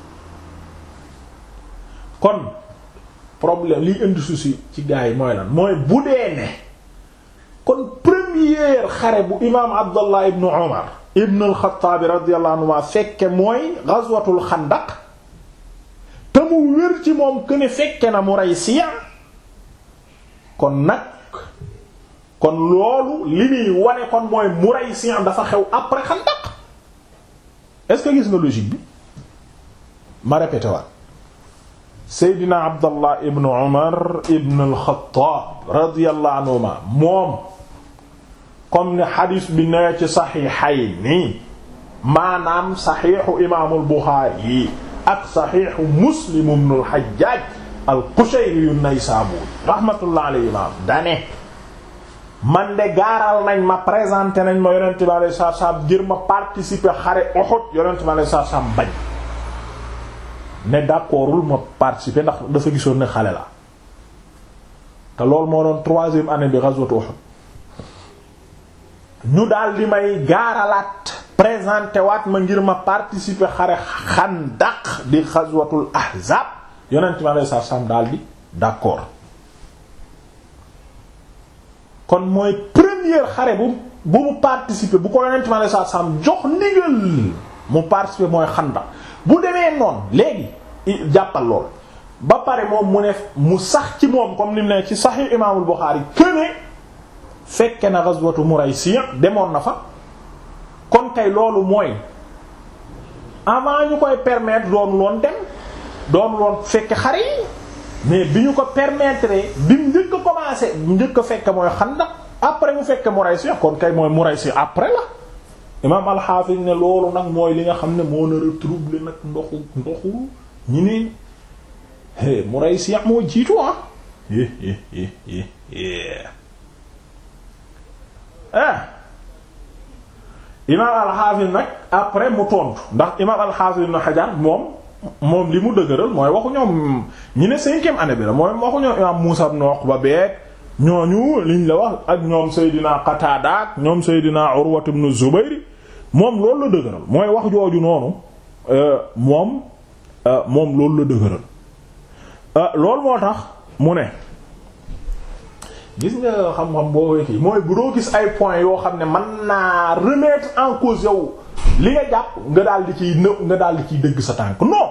kon problème liy indi souci ci gars yi mooy lan mooy bu dee ne kon première xare bu imaam Abdallah ibn Umar ibn al-Khattab radiyallahu anhu fekke mooy ghazwatul Xandaq te mu wér ci moom que ne fekke na Muraysiya kon nag kon loolu li muy wane kon mooy Muraysiya dafa xew après Xandaq est-ce que gis nga logique bi ma répété waat seydina abdallah ibn umar ibn al-Khattab radiyallahu anhuma moom comme ni xadis bi nee ci saxiixayni maanaam saxiixu imaamul Buxaari ak saxiixu Muslim ibn al-Hajjaj al-Qushayri an-Naysaburi rahmatullah alayhi maam dane man de gaaral nañ ma présenté nañ ma yonente bi alayhi salaatu salaam ngir ma participer xare Uhud yonente bi alayhi salaatu salaam bañ ne d'accordul ma participer ndax dafa gisoon ne xale la te loolu moo doon troisième année bi ghazwat Uhud ñu daal di may gaaralaat présenté waat ma ngir ma participer xare Xandaq di ghazwatul Ahzab yonent mi alayhi salaam daal di d'accord kon mooy première xare bu bu mu participer bu ko yonent mi alayhi salaam jox ndigal mu participer mooy Xandaq bu demee noonu léegi jàppal lool ba pare moom mu ne mu sax ci moom comme ni mu ne ci Sahih Imaamul Buxaari këne fekke na ghazwatu Muraysiya demoon na fa kon kay loolu mooy avant ñu koy permettre doon loon dem doon loon fekke xare yi mais bi ñu ko permettre bi mu njëkk a commencé njëkk a fekke mooy Xandaq après mu fekke Muraysiya kon kay mooy Muraysiya après la imaam al-Hafiz ne loolu nag mooy li nga xam ne moo nar a troubler nag ndoxu ndoxu ñi ne Muraysiya moo jiitu ah ah imaam al-Hafiz nag après mu tontu ndax imaam al-Hafiz ibn Hajar moom moom li mu dëgëral mooy waxu ñoom ñi ne cinquième année bi la mooy waxu ñoom imam Muusa ibn Uqba beek ñooñu liñ la wax ak ñoom Seydina Qatada ak ñoom Seydina Urwa ibn Zubayr moom loolu la dëgëral mooy wax jooju noonu moom moom loolu la dëgëral loolu moo tax mu ne gis nga xam-xam boo kii mooy bu doo gis ay points yoo xam ne mën naa remettre en cause yow li nga jàpp nga daal di ciy në nga daal di ciy dëgg sa tànk non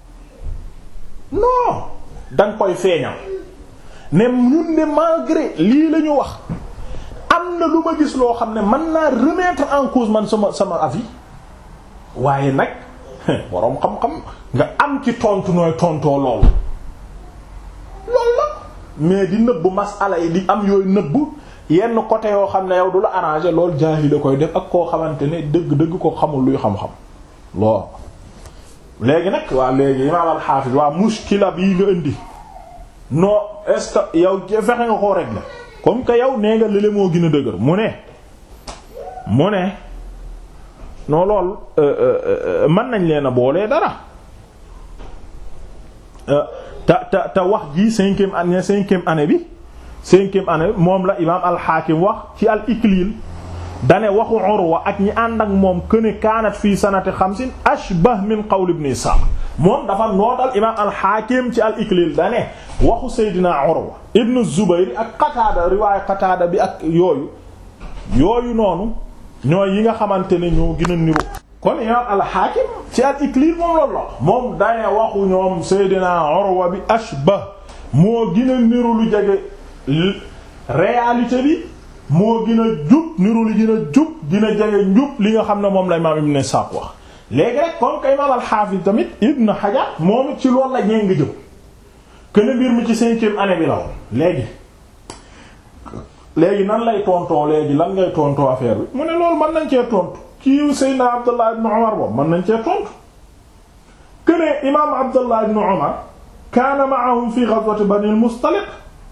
non danga koy feeñal ne ñun ne malgré lii la ñu wax am na lu ma gis loo xam ne mën naa remettre en cause man sama sama avis waaye nag boroom xam-xam nga am ci tontu nooy tontoo loolu loolu la mais di nëbb masala yi di am yooyu nëbb yenn côté yoo xam ne yow du la arrangé loolu jaahil la koy def ak koo xamante ne dëgg-dëgg ko xamul luy xam-xam lool léegi nag waa léegi imaam al-Hafiz waa muskila bii nga indi non est-ce que yow fexe nga koo régler comme que yow nee nga lële moo gën a dëgër mu ne mu ne non lool mën nañ leen a boolee dara te te te wax ji cinquième année cinquième année bi cinquième année moom la imaam al-Hakim wax ci al-Iklil dane waxu Urwa ak ñi ànd ak moom këne kaanat fii sanati xamsin ashbah min qawl ibn Ishaq moom dafa nootal imaam al-Hakim ci al-Iklil dane waxu Seydina Urwa ibn Zubayr ak Qatada riwaayu Qatada bi ak yooyu yooyu noonu ñooy yi nga xamante ne ñoo gën a niru kon imaam al-Hakim ci al-Iklil moom loolu la moom dane waxu ñoom Seydina Urwa bi ashbah moo gën a niru lu jege réalité bi moo gën a jub niru li gën a jub dina jege njub li nga xam ne moom la imaam Ibn Ishaq wax léegi rek comme que imaam al-Hafiz tamit Ibn Hajar moom ci loolu la ñee nga jëm que ne mbir mi ci cinquième année bi la woon léegi léegi nan lay tontoo léegi lan ngay tontoo affaire bi mu ne loolu mën nañ cee tontu kii Seydina Abdullah ibn Umar boobu mën nañ cee tontu que ne imaam Abdullah ibn Umar kaana ma'ahum fi ghazwati Bani al-Mustaliq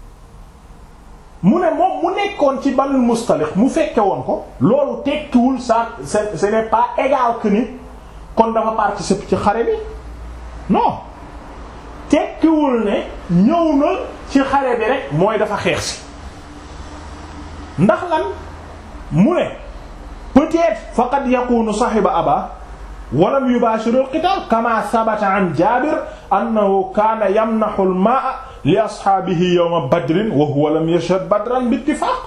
mu ne moom mu nekkoon ci Banul Mustaliq mu fekke woon ko loolu tekkiwul ça ce n'est pas égal que ni kon dafa participer ci xare bi non tekkiwul ne ñëw na ci xare bi rek mooy dafa xeex si ndax lan mu ne peut-être faqad yakunu sahiba aba walam yubashir al-qital kama thabata an Jabir annahu kana yamnahu al-ma'a li ashaabihi yawma badrin wa huwa lam yashhad badran bi ittifaq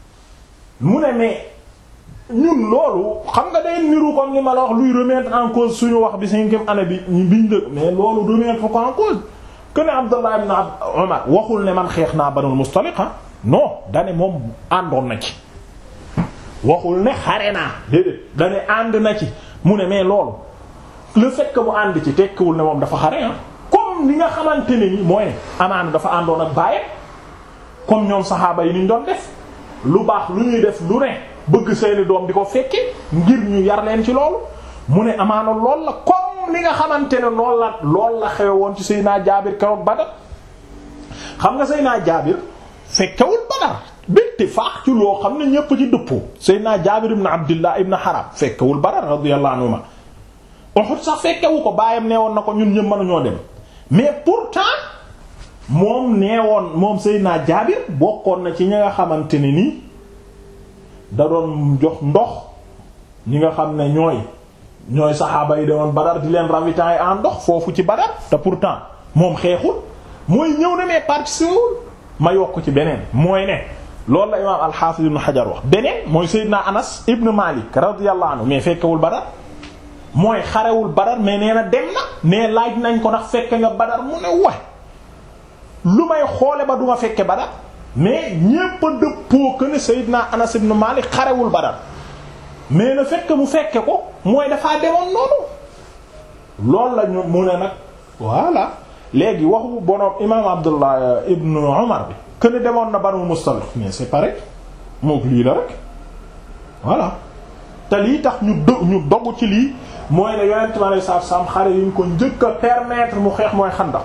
mu ne mais ñun loolu xam nga day niru comme li ma la wax luy remettre en cause suñu wax bi cinquième année bi ñu biñ dëgg mais loolu remettre ko en cause que ne Abdullah ibn Umar waxul ne man xeex naa Banul Mustaliq non dane moom àndoon na ci waxul ne xare naa déedéet dane ànd na ci mu ne mais loolu le fait que mu ànd ci tekkiwul ne moom dafa xare ah comme li nga xamante ne ni mooy ne amaana dafa àndoon ak bàyyam comme ñoom saxaaba yi niñ doon def lu baax lu ñuy def lu ne bëgg seeni doom di ko fekke ngir ñu yar leen ci loolu mu ne amaana lool la comme li nga xamante ne lool la lool la xewe woon ci Seydina Jaabir keroog Badar xam nga Seydina Jaabir fekkewul Badar bitti faax ci loo xam ne ñépp ci dëppoo Seydina Jaabir ibn Abdillah ibn Haram fekkewul Badar radiyallahu anhuma Uhud sax fekkewu ko baayam nee woon na ko ñun ñëpp mënuñoo dem mais pourtant moom nee woon moom Seydina Jaabir bokkoon na ci ñi nga xamante ne nii da doon jox ndox ñi nga xam ne ñooy ñooy saxaaba yi demoon Badar di leen ravitailler en ndox foofu ci Badar te pourtant moom xeexul mooy ñëw na mais participé wul ma yokk ci beneen mooy ne loolu la imaam al-Hafiz ibn Hajar wax beneen mooy Seydina Anas ibn Malik radiyallahu anhu mais fekkewul Badar mooy xarewul Badar mais nee na dem na mais laaj nañ ko ndax fekke nga Badar mu ne wax lu may xoole ba duma fekke Badar mais ñépp a dëppoo que ne Seydina Anas ibn Malik xarewul Badar mais le fait que mu fekke ko mooy dafaa demoon noonu loolu la ñu mu ne nag voilà léegi waxu bonoom imaam Abdullah ibn Umar bi que ne demoon na Banu Mustaliq mais c'est pareil mook lii la rek voilà te lii tax ñu do ñu dogu ci lii mooy ne yonent mi alei satu salaam xare yi ñu ko njëkk a permettre mu xeex mooy Xandaq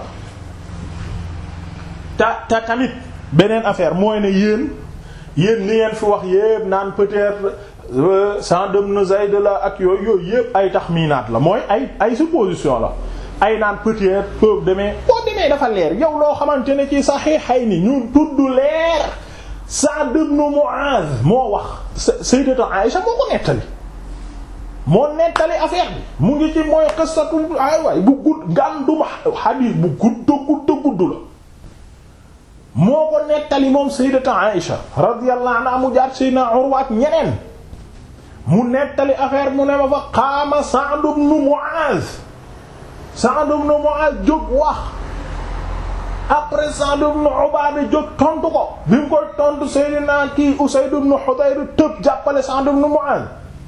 te te tamit beneen affaire mooy ne yéen yéen li ngeen fi wax yépp naan peut-être Sa'd ibn Zayd la ak yooyu yooyu yépp ay taxminaat la mooy ay ay supposition la ay naan peut-être peu demee boo demee dafa leer yow loo xamante ne ci Sahihayni ñu tudd leer Sa'd ibn Mu'adh moo wax Sayyidatu Aïsha moo ko nettali moo nettali affaire bi mu ngi ci mooy qissatu ay waay bu gudd gànduma hadith bu gudd gudd gudd la moo ko nettali moom Sayyidatu Aïsha radiyallahu anha mu jaar Sayyidina Urwa ak ñeneen mu nettali affaire mu ne ma fa qaama Sa'd ibn Mu'adh Sa'd ibn Mu'adh jóg wax après Sa'd ibn Ubaada jóg tontu ko bi mu koy tontu Seydina kii Usayd ibn Hudayr tëb jàppale Sa'd ibn Mu'adh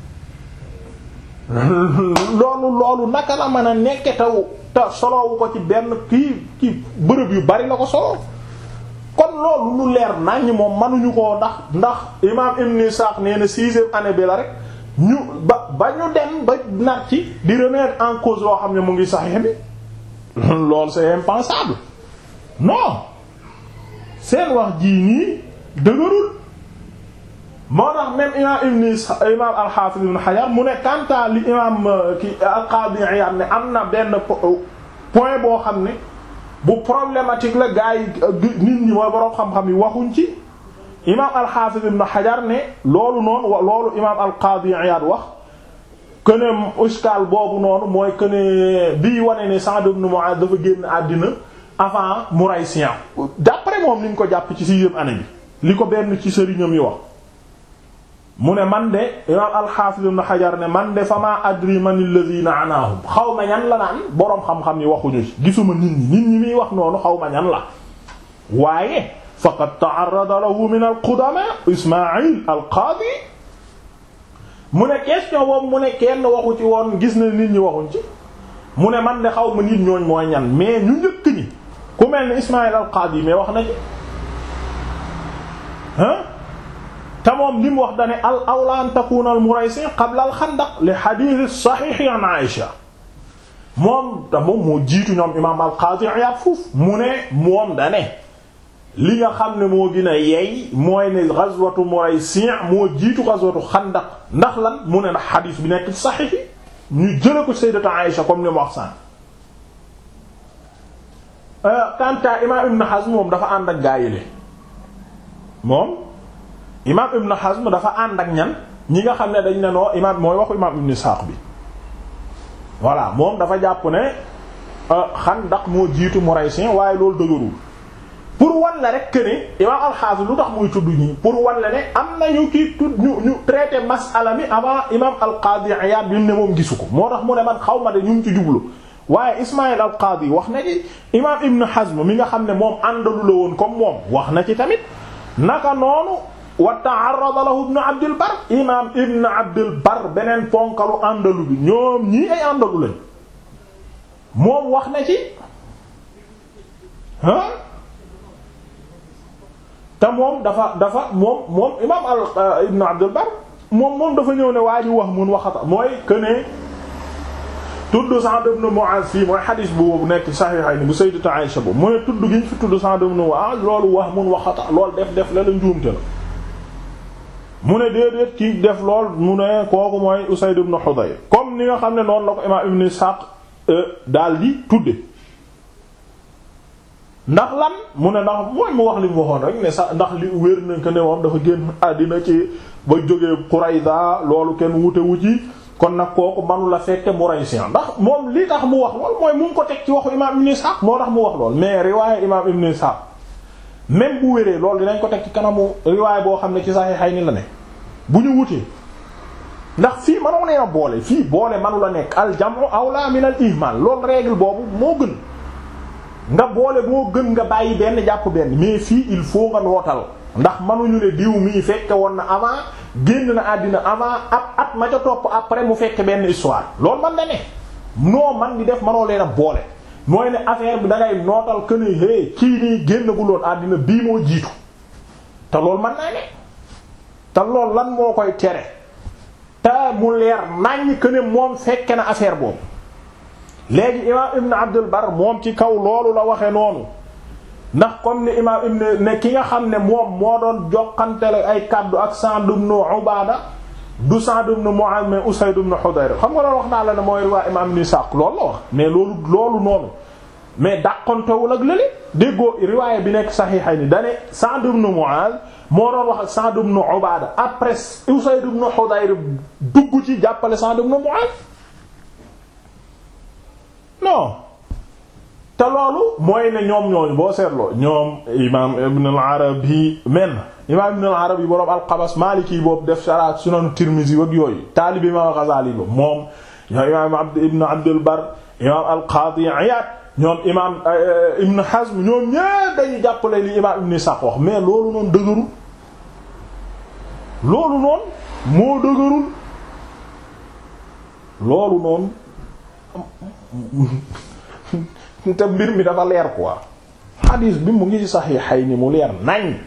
loolu loolu naka la mën a nekke taw te solowu ko ci benn kii kii bërëb yu bari la ko solo kon loolu lu leer nañ moom mënuñu koo ndax ndax imaam Ibn Ishaq nee na sixième année bi la rek ñu ba ba ñu dem ba nar ci di remettre en cause loo xam ne mu ngi Sahih bi loolu c'est impensable non seen wax jii nii dëgërul moo tax même imam ibn imam al-Hafiz ibn Hajar mu ne kanta li imam ki al-Qadi Iyad ne am na benn point boo xam ne bu problématique la gars yi nit ñi mooy boroom xam-xam yi waxuñ ci imam al-Hafiz ibn Hajar ne loolu noonu loolu imam al-Qadi Iyad wax que ne iskal boobu noonu mooy que ne bii wane ne Sa'd ibn Mu'adh dafa génn àddina avant Muraysiyan d'après moom ni ñu ko jàpp ci sixième année bi li ko benn ci sëriñam yi wax mu ne man de imam al-Hafiz ibn Hajar ne man de fama adri man alladhina anaahum xaw ma ñan la naan boroom xam-xam yi waxuñu ci gisuma nit ñi nit ñi muy wax noonu xaw ma ñan la waaye faqad ta'arrada lahu min al-qudama Ismaïl al-Qadi mu ne question boobu mu ne kenn waxu ci woon gis na nit ñi waxuñ ci mu ne man de xaw ma nit ñooñ mooy ñan mais ñu njëkk ñi ku mel ni Ismaïl al-Qadi mais wax na ci ah te moom li mu wax dane al awla an takuna al Muraysi qabla al Xandaq li hadith sahih an Aïsha moom te moom moo jiitu ñoom imam al Qadi Iyad foofu mu ne moom dane li nga xam ne moo gën a yey mooy ne ghazwatu Muraysi moo jiitu ghazwatu Xandaq ndax lan mu ne ndax hadith bi nekk ci sahih ñu jële ko sayyidatu Aïsha comme ni mu wax sànq kanta imam Ibn Hazm moom dafa ànd ak gaayile moom imam Ibn Hazm dafa ànd ak ñan ñi nga xam ne dañ ne noo imam mooy waxu imam Ibn Ishaq bi voilà moom dafa jàpp ne Xandaq moo jiitu Muraysin waaye loolu dëgërul pour wan la rek que ne imam al-Hafiz lu tax muy tudd ñi pour wan la ne am na ñu kii tudd ñu ñu traité masala mi avant imam al-Qadi Iyad bi mu ne moom gisu ko moo tax mu ne man xaw ma de ñu ngi ci jublu waaye Ismaïl al-Qadi wax na ci imam Ibn Hazm mi nga xam ne moom àndalu la woon comme moom wax na ci tamit naka noonu wa ta'arrada lahu ibn Abdul Bar imam Ibn Abdul Bar beneen ponkalu àndalu bi ñoom ñii ay àndalu lañ moom wax na ci ah te moom dafa dafa moom moom imam al Ibn Abdul Bar moom moom dafa ñëw ne waa ji wax mun waxata mooy que ne tudd Sa'd ibn Mu'adh fii mooy xadis bu nekk Sahihayni bu Sayyidatu Aïsha boobu mu ne tudd gi ñu fi tudd Sa'd ibn Mu'adh loolu wax mun waxata loolu def def la la njuumte la mu ne déedéet kii def lool mu ne kooku mooy Usayd ibn Hudayr comme ni nga xam ne noonu la ko imaam Ibn Ishaq daal di tudde ndax lan mu ne ndax mooy mu wax li mu waxoon rek ne sax ndax li wér na ko ne moom dafa génn àddina ci ba jógee Qurayza loolu kenn wute wu ci kon nag kooku manu la fekke Muraysi ndax moom li tax mu wax lool mooy mu ngi ko teg ci waxu imaam Ibn Ishaq moo tax mu wax lool mais riwaaye imaam Ibn Ishaq même bu wéree loolu dinañ ko teg ci kanamu riwaay boo xam ne ci Sahihayni la ne bu ñu wutee ndax fii mënoo nee a boole fii boole manu la nekk al jam'u awla min al ihmal loolu règle boobu moo gën nga boole moo gën nga bàyyi benn jàpp benn mais fii il faut nga nootal ndax mënuñu ne diw mii fekke woon na avant génn na àddina avant ab at ma ca topp après mu fekke benn histoire loolu man na ne noo man di def mënoo leen a boole mooy ne affaire bi da ngay nootal que ne hé kii nii génnaguloon àddina bii moo jiitu te loolu mën naa ne te loolu lan moo koy tere te mu leer naññ que ne moom fekke na affaire boobu léegi imaam Ibn Abdul Bar moom ci kaw loolu la waxe noonu ndax comme ni imaam Ibn ne ki nga xam ne moom moo doon joxantele ay kaddu ak Sa'd ibn Ubaada du Sa'd ibn Mu'adh mais Usayd ibn Hudayr xam nga loolu wax naa la ne mooy riwaaya imaam Ibn Sa'd loolu la wax mais loolu loolu noonu mais dàqontewul ak lële déggoo riwaaya bi nekk Sahihayni dane Sa'd ibn Mu'adh moo doon wax ak Sa'd ibn Ubaada après Usayd ibn Hudayr dugg ci jàppale Sa'd ibn Mu'adh non te loolu mooy ne ñoom ñooñu boo seetloo ñoom imaam Ibn al-Arabi men imaam Ibn al-Arabi boroom al-Qabas Maliki boobu def shara Sunan Tirmizi wak yooyu taalibi imaam al-Ghazali boobu moom ñoom imaam Abd Ibn Abdul Barr imaam al-Qadi Iyad ñoom imaam Ibn Hazm ñoom ñépp dañuy jàppale li imaam Ibn Ishaq wax mais loolu noonu dëgërul loolu noonu moo dëgërul loolu noonu te mbir mi dafa leer quoi xadiis bi mu ngi ci Sahihayni mu leer nañ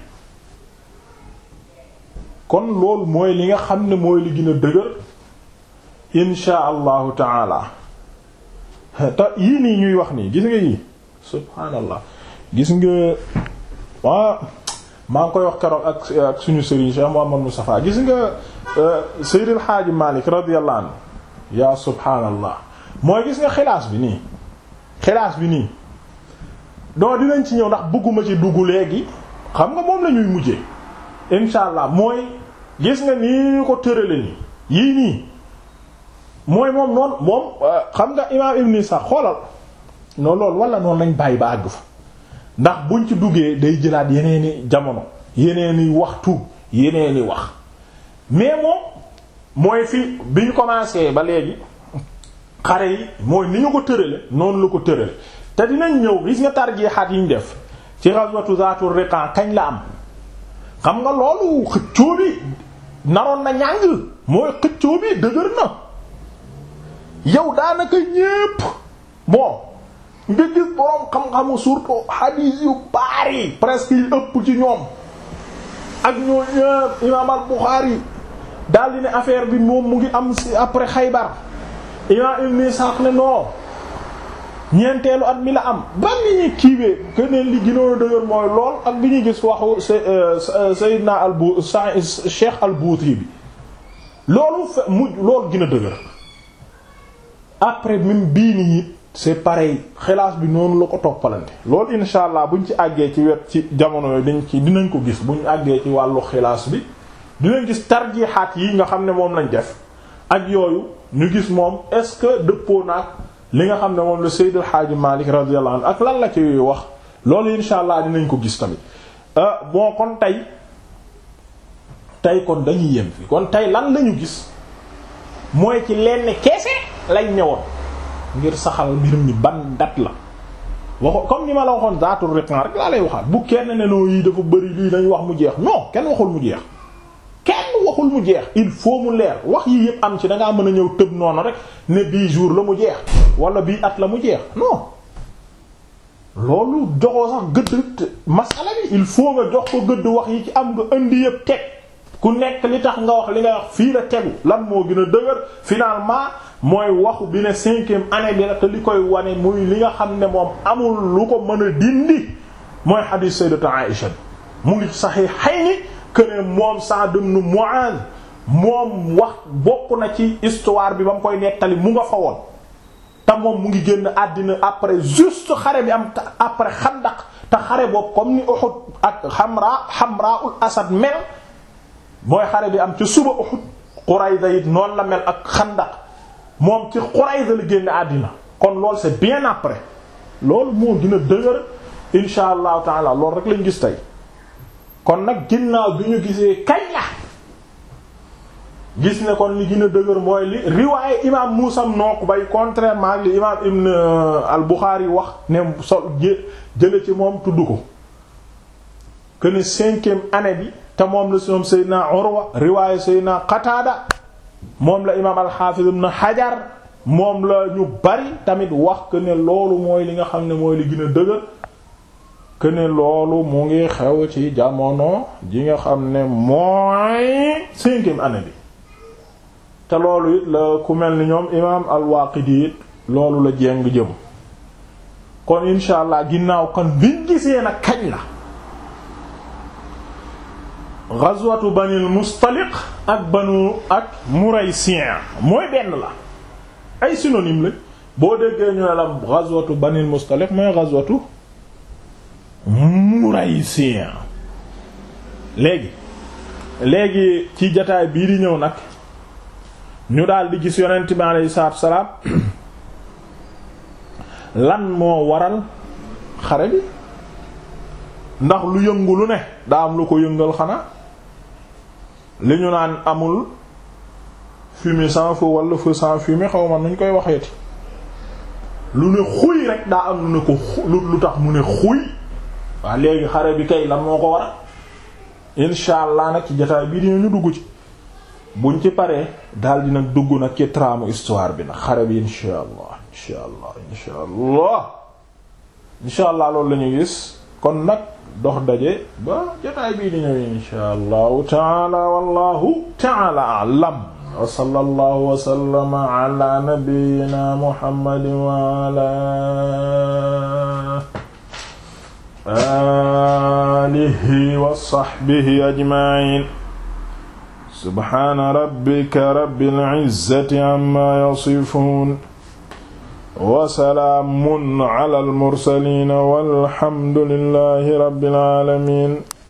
kon loolu mooy li nga xam ne mooy li gën a dëgër insha allahu taala te yii nii ñuy wax nii gis nga yii subhaanallah gis nga waa maa ngi koy wax keroog ak ak suñu sëriñ Cheikh Muhammad Mustafa gis nga Seydil Haaji Malik radiyallahu anhu yaa subhaanallah mooy gis nga xilaas bi nii xilaas bi nii donc dinañ ci ñëw ndax bëgguma ci dugg léegi xam nga moom la ñuy mujjee insha allah mooy gis nga nii ko tërale nii yii nii mooy moom noonu moom xam nga imaam Ibn Isa xoolal noonu loolu wala noonu lañ bàyyi ba àgg fa ndax buñ ci duggee day jëlaat yeneeni jamono yeneeni waxtu yeneeni wax mais moom mooy fi bi ñu commencé ba léegi xare yi mooy ni ñu ko tërale noonu la ko tërale te dinañ ñëw gis nga tarjihaat yi ñu def ci ghazwatu Zatur Riqa kañ la am xam nga loolu xëccoo bi naroon na ñàng mooy xëccoo bi dëgër na yow daanaka ñépp bon nga gis boroom xam-xamu surtout hadith yu bari presque yi ëpp ci ñoom ak ñoo ñépp imaam al-Bukhari daal di ne affaire bi moom mu ngi am ci après Xaybar imaam Ibn Ishaq ne non ñeenteelu at mi la am ban li ñuy kiiwee keneen li gënoon a dëgër mooy lool ak bi ñuy gis waxu Sayyidina al-Bu Cheikh al-Bouti bi loolu fe mu loolu gën a dëgër après même bii nii c'est pareil xilaas bi noonu la ko toppalante loolu insha allah buñ ci àggee ci wet ci jamono yooyu dañ ci dinañ ko gis buñ àggee ci wàllu xilaas bi dinañ gis tarjihaat yi nga xam ne moom lañ def ak yooyu ñu gis moom est-ce que dëppoo naag li nga xam ne moom la Seydil Hadji Malick radiyallahu anhu ak lan la ci wax loolu insha allah dinañ ko gis tamit bon kon tey tey kon dañuy yem fi kon tey lan lañu gis mooy ci lenn keese lañ ñëwoon ngir saxal mbir mi ban dat la waxo comme ni ma la waxoon zaatul riqan rek laa lay waxaat bu kenn ne noo yi dafa bëri lii dañ wax mu jeex non kenn waxul mu jeex kenn waxul mu jeex il faut mu leer wax yi yëpp am ci dangaa mën a ñëw tëb noonu rek ne bii jour la mu jeex wala bii at la mu jeex non loolu joxoo sax gëdd masala bi il faut nga jox ko gëdd wax yi ci am nga indi yëpp teg ku nekk li tax nga wax li nga wax fii la tegu lan moo gën a dëgër finalement mooy waxu bi ne cinquième année bi la te li koy wane muy li nga xam ne moom amul lu ko mën a dindi mooy hadith sayyidatu Aïsha mu ngi Sahihayni que ne moom Sa'd ibn Mu'adh moom wax bokk na ci histoire bi ba mu koy nettali mu nga fa woon te moom mu ngi génn àddina après juste xare bi am après Xandaq te xare boobu comme ni Uhud ak Hamra Hamra'ul Asad mel mooy xare bi am ci suba Uhud Qurayza it noonu la mel ak Xandaq moom ci Qurayza la génn àddina kon loolu c'est bien après loolu moo gën a dëgër insha allahu taala loolu rek lañ gis tey kon nag ginnaaw bi ñu gisee kañ la gis ne kon li gën a dëgër mooy li riwaaye imam Muusa nook bay contrairement ak li imam Ibn al-Bukhari wax ne so jële ci moom tudd ko que ne cinquième année bi te moom la ñoom Seydina Urwa riwaaye Seydina Qataada moom la imaam al-Hafiz ibn Hajar moom la ñu bari tamit wax que ne loolu mooy li nga xam ne mooy li gën a dëgër que ne loolu mu ngi xew ci jamono ji nga xam ne mooy cinquième année bi te loolu it la ku mel ni ñoom imaam al-Waaqidi it loolu la jéng jëm kon insha allah ginnaaw kon biñ gisee nag kañ la ghazwatu banil mustaliq ak banu ak muraysiyan mooy benn la ay synonyme la boo déggee ñu ne la ghazwatu banil mustaliq mooy ghazwatu muraysiyan léegi léegi ci jataay bii di ñëw nag ñu daal di gis yonent bi alayhi salaatu wa salaam lan moo waral xare bi ndax lu yëngu lu ne daa am lu ko yëngal xanaa li ñu naan amul fumée sans feu wala feu sans fumée xaw ma nuñ koy waxeeti lu ne xuy rek daa am lu ne ko lu tax mu ne xuy waa léegi xare bi kay lan moo ko waral insha allah nag ci jotaay bii dina ñu dugg ci buñ ci paree daal di nag dugg nag ci traamu histoire bi nag xare bi insha allah insha allah insha allah insha allah loolu la ñu gis kon nag dox daje ba jotaay bii di ñëw insha allahu taala wallahu taala a'lam wa sallallahu wa sallama ala nabiyyina muhammadin wa ala alihi wa sahbihi ajma'in subhana rabbika rabbil izzati amma yasifun wa salaamun ala al mursaliin walhamdulillahi rabbil aalamiin